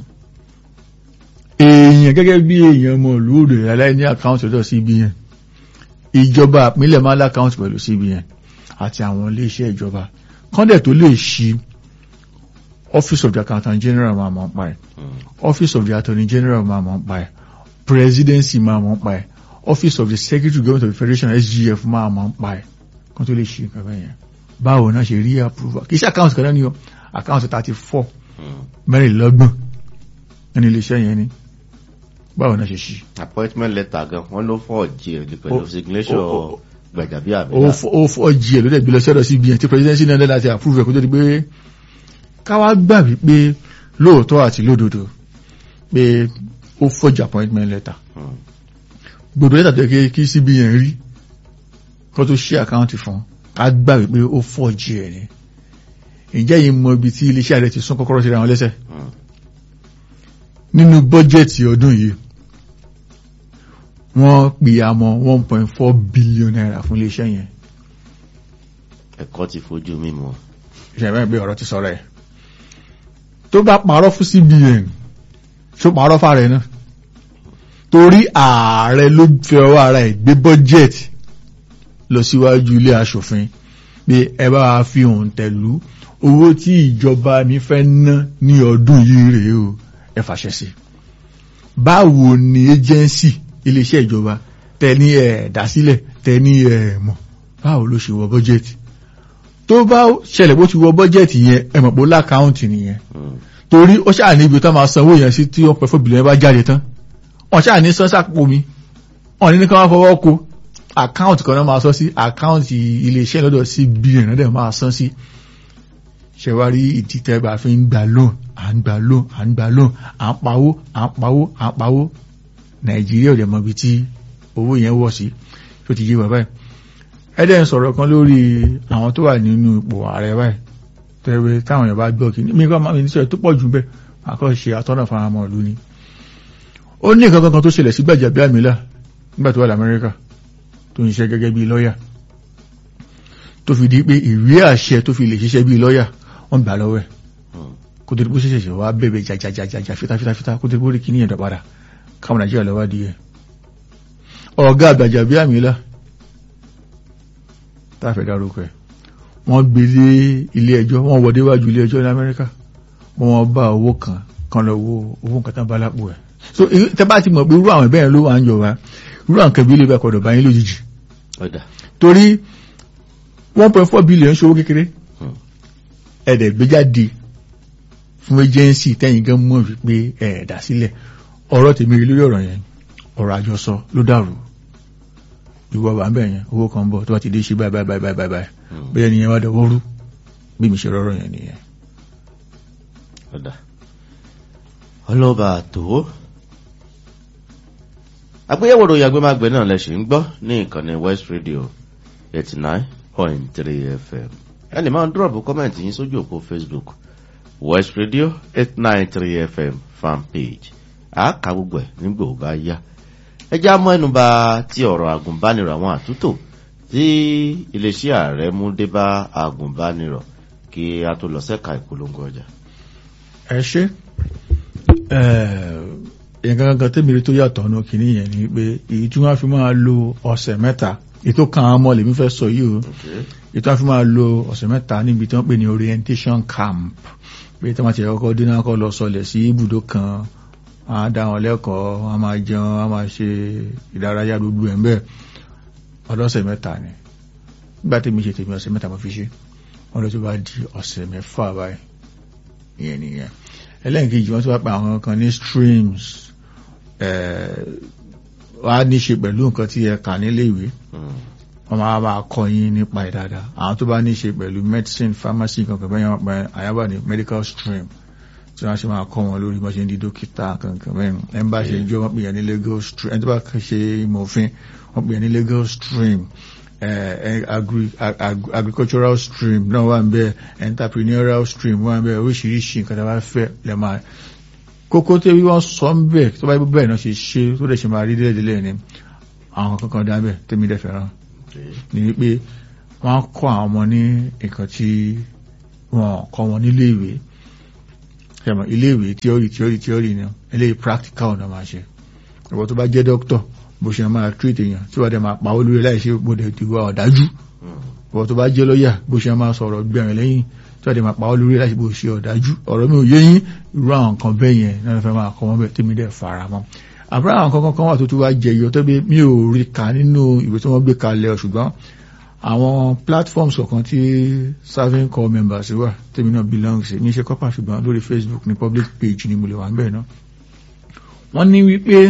èèyàn gẹ́gẹ́ bí èèyàn ọmọ olóòdò aláì ní àkáǹtì ọ̀dọ̀ CBN ìjọba àpínlẹ̀ máa lákáǹtì pẹ̀lú CBN àti àwọn ilé iṣẹ́ ìjọba kọ́ndẹ̀ tó lè ṣí office of the accountant general máa mọ̀ ń pa ẹ̀ Hmm. office of the attorney general máa mọ̀ ń pa ẹ̀ presidency máa mọ̀ ń pa ẹ̀ office of the secretary government of the federation SGF máa mọ̀ ń pa ẹ̀ kó tó lè ṣí nǹkan bẹ́ẹ̀ yẹn báwo náà ṣe rí approval kì í ṣe account kan náà ni o account thirty four Hmm. mẹ́rìnlélọ́gbọ̀n ẹni iléeṣẹ́ yẹn ni báwo náà ṣe ṣí appointment letter gan wọn ló fọ jí ẹ pẹ̀lú Ó- signature ó- ó- ó Gbajabiamila. fọ́ ó fọ́ jí ẹ̀ ló dẹ̀ gbé lọ sọ́dọ̀ CBN tí presidency náà lẹ́la ti approve ẹ̀ kó tó di pé káwá gbà wípé lóòótọ́ àti lódodo pé ó fọ́jà appointment letter Hmm. gbogbo lẹ́tà tó yẹ kí- kí CBN rí kó tó ṣí àkáǹtì fún ká gbà wípé ó fọ́jì ẹ̀ ni ǹjẹ́ yìí mọ ibi tí iléeṣẹ́ rẹ̀ ti sún kọ́kọ́rọ́ sí ra wọn lẹ́sẹ̀ Hmm. nínú bọ́jẹ̀tì ọdún yìí wọ́n pè àmọ́ one point four billion naira fún iléeṣẹ́ yẹn ẹ̀kọ́ ti fojú mímu. ìṣẹ̀lẹ̀ pé ọ̀rọ̀ ti sọ̀rọ̀ ẹ̀ tó bá parọ́ fún CBN tó parọ́ fára ẹ̀ náà torí ààrẹ ló fẹ́ ọwọ́ ara ẹ̀ gbé bọ́jẹ̀tì lọ síwájú ilé aṣòfin pé ẹ bá wa fi òun tẹ̀lú owó tí ìjọba mi fẹ́ ná ní ọdún yìí rèé o ẹ fàṣẹ sí báwo ni agency iléeṣẹ́ ìjọba tẹ ní ẹ̀ dásílẹ̀ tẹ ní ẹ̀ mọ̀ báwo ló ṣe wọ bọ́jẹ̀tì tó bá ṣẹlẹ̀ bó ti wọ bọ́jẹ̀tì yẹn ẹ mọ̀ pé ó lákàáùntì nìyẹn Hmm. torí ó ṣáà níbi tó máa sanwó yẹn sí tí wọ́n pẹ́ fún bìlẹ̀ bá jáde tán wọ́n ṣáà ní sọ́sà pò mi wọ́n ní ní ká wọ́n fọwọ́ ko àkáùntì kan náà máa sọ sí àkáùntì iléeṣẹ́ lọ́dọ̀ sí bílíọ̀nù náà dẹ̀ máa san sí ṣẹ̀wárí ìdí tẹ́gbà fi ń gbà lóòn à ń gbà lóòn à ń gbà lóòn à ń pawó à ń pawó à ń pawó nàìjíríà ò dẹ̀ mọ ibi tí owó yẹn wọ̀ sí tó ti yé wà báyìí ẹ̀dẹ̀ ń sọ̀rọ̀ kan lórí àwọn tó wà nínú ipò ààrẹ báyìí tẹ́wẹ́ táwọn èèyàn bá gbọ́ kí ní kọ́ máa ní sọ̀rọ̀ tó pọ̀ jù bẹ́ẹ̀ àkọ́ ṣe àtọ́nà faramọ́ ìlú ni ó ní nǹkan kankan tó ṣẹlẹ̀ sí Gbajabiamila nígbà tó wà lamẹ́ríkà tó ń ṣiṣẹ́ gẹ́gẹ́ bí lọ́yà tó fi di pé ìwé àṣẹ tó fi lè ṣiṣẹ́ bí lọ́yà wọ́n gbà lọ́wọ́ ẹ̀ Hmm. kó tó di pé ṣẹ̀ṣẹ̀ wá bẹ̀bẹ̀ jajajajaja fitafitafita kó tó di pé ó rí kíní yẹn dọ̀padà káwọn Nàìjíríà lọ́wọ́ di ẹ̀ ọ̀gá Gbajabiamila táfẹ́ dárúkọ ẹ̀ wọ́n gbé lé ilé ẹjọ́ wọ́n wọ́dé wájú ilé ẹjọ́ ní Amẹ́ríkà wọ́n bá owó kan kan lọ wo owó nǹkan tán bá lápò ẹ̀ so èyí- tẹ́ bá ti mọ̀ pé irú àwọn ìbẹ́yẹn ló wà ń jọba irú àwọn kẹbí lè bá kọ̀dọ̀ báyìí lójijì ọ̀dà. torí one point four billion ṣòwò kékeré Hmm. ẹ̀dẹ̀ gbé jáde fún agency tẹ́yìn gan mọ̀ wípé ẹ̀ẹ̀dà sílẹ̀ ọ̀rọ̀ tèmi rí lórí ọ̀rọ̀ yẹn ọ̀rọ̀ àjọsọ ló dàrú ìwọ wà ń bẹ̀ yẹn owó kan bọ̀ tó bá ti dé ṣe báyìí báyìí báyìí báyìí báyìí Hmm. bóyá nìyẹn wá dọwọ́ rú bí mi ṣe rọrọ̀ yẹn nìyẹn. ọ̀dà ọlọ́ba àtò àgbéyẹ̀wò ròyìn agbémágbé náà lẹ́sìn ń gbọ́ ní ìkànnì West Radio eighty nine point three FM ẹ lè máa dúrọ̀bù kọ́mẹ̀ntì yín sójú òpó Facebook West Radio eight nine three FM fan page àáka gbogbo ẹ̀ nígbà ó bá yá ẹ já mọ́ ẹnubà tí ọ̀rọ̀ àgùnbánirọ̀ àwọn àtúntò tí iléeṣẹ́ ààrẹ mú dé bá àgùnbánirọ̀ kí a tó lọ sẹ́ka ìpolongo ọjà. ẹ ṣe nǹkan kankan tẹ́mìrì tó yàtọ̀ ọ̀nà kìíní yẹn ni pé èyí tí wọ́n fi máa lo ọ̀sẹ̀ mẹ́ta ètò kan àwọn ọmọ lèmi fẹ́ sọ yìí o Okay. èyí tí wọ́n fi máa lo ọ̀sẹ̀ mẹ́ta níbi tí wọ́n pè ní orientation camp pé tí wọ́n ti kọ́kọ́ dé náà kọ́ lọ sọlẹ̀ sí ibùdó kan wọ́n á dá wọn lẹ́kọ̀ọ́ wọ́n á máa jẹun wọ́n á máa ṣe ìdárayá gbogbo ẹ̀ ń bẹ́ẹ̀ ọlọ́sẹ̀ mẹ́ta ni nígbà tí mi ṣe tèmi ọ̀sẹ̀ mẹ́ta mo fi ṣe wọ́n lọ tó bá di ọ̀sẹ̀ mẹ́fà báyìí ìyẹn nìyẹn ẹlẹ́nkejì wọ́n tó wá pa àwọn kan ní streams wá ní ṣe pẹ̀lú nǹkan tí ẹ kà nílé ìwé wọ́n máa bá kọ́ yín nípa ẹ̀ dáadáa àwọn tó bá ní ṣe pẹ̀lú medicine pharmacy kankan bẹ́ẹ̀ wọ́n pẹ́ àyàbá ní medical stream tí wọ́n ṣe máa kọ́ wọn lórí bá ṣe ń di dókítà kankan bẹ́ẹ̀ ẹ̀ ń bá ṣe jọ wọ́n pè yẹn ní legal stream ẹni tó bá ṣe ìmọ̀ òfin wọ́n pè yẹn ní legal stream agricultural stream náà wà ń bẹ́ẹ̀ entrepreneurial stream wà ń bẹ́ẹ̀ oríṣiríṣi nǹkan tó bá fẹ́ lẹ́ máa kókó tí wọ́n sọ ń bẹ̀ tó bá yẹ bẹ́ẹ̀ náà ṣe ṣe tó dẹ̀ ṣe máa rí délẹ̀délẹ̀ ni àwọn kankan dá bẹ́ẹ̀ tẹ́mi dẹ̀ fẹ́ràn ní wípé wọ́n kọ́ àwọn ọmọ ní nǹkan tí wọ́n kọ́ wọn nílé ìwé ṣẹ̀mọ̀ ilé ìwé tíọ́rì tíọ́rì tíọ́rì ni eléyìí practical náà máa ṣe ìwọ tó bá jẹ́ dókítọ̀ bó ṣe máa treat èèyàn tí wọ́n dẹ̀ máa pa olórí láìṣe gbọ́dọ̀ ti wá ọ̀dájú ìwọ tó bá jẹ́ lọ́yà bó ṣe máa sọ̀rọ̀ gbẹ̀rìn lẹ́yìn tí wọ́n dẹ̀ máa pa olórí láìṣe bó ṣe ọ̀dájú ọ̀rọ̀ mi ò yé yín irú àwọn nǹkan bẹ́ẹ̀ yẹn náà fẹ́ máa kọ́ wọn bẹ́ẹ̀ tèmi dẹ̀ fara mọ́ àbúrò àwọn kankan kan wà tó tún wá jẹyọ tó bí mi ò rí kà nínú ìwé tí wọ́n gbé kalẹ̀ ṣùgbọ́n àwọn platforms kọ̀ọ̀kan tí serving corps members wà tèmi náà belong sí ní ṣe kọ́pà ṣùgbọ́n lórí Facebook ní public page ni mo lè wà ń bẹ̀ náà wọ́n ní wípé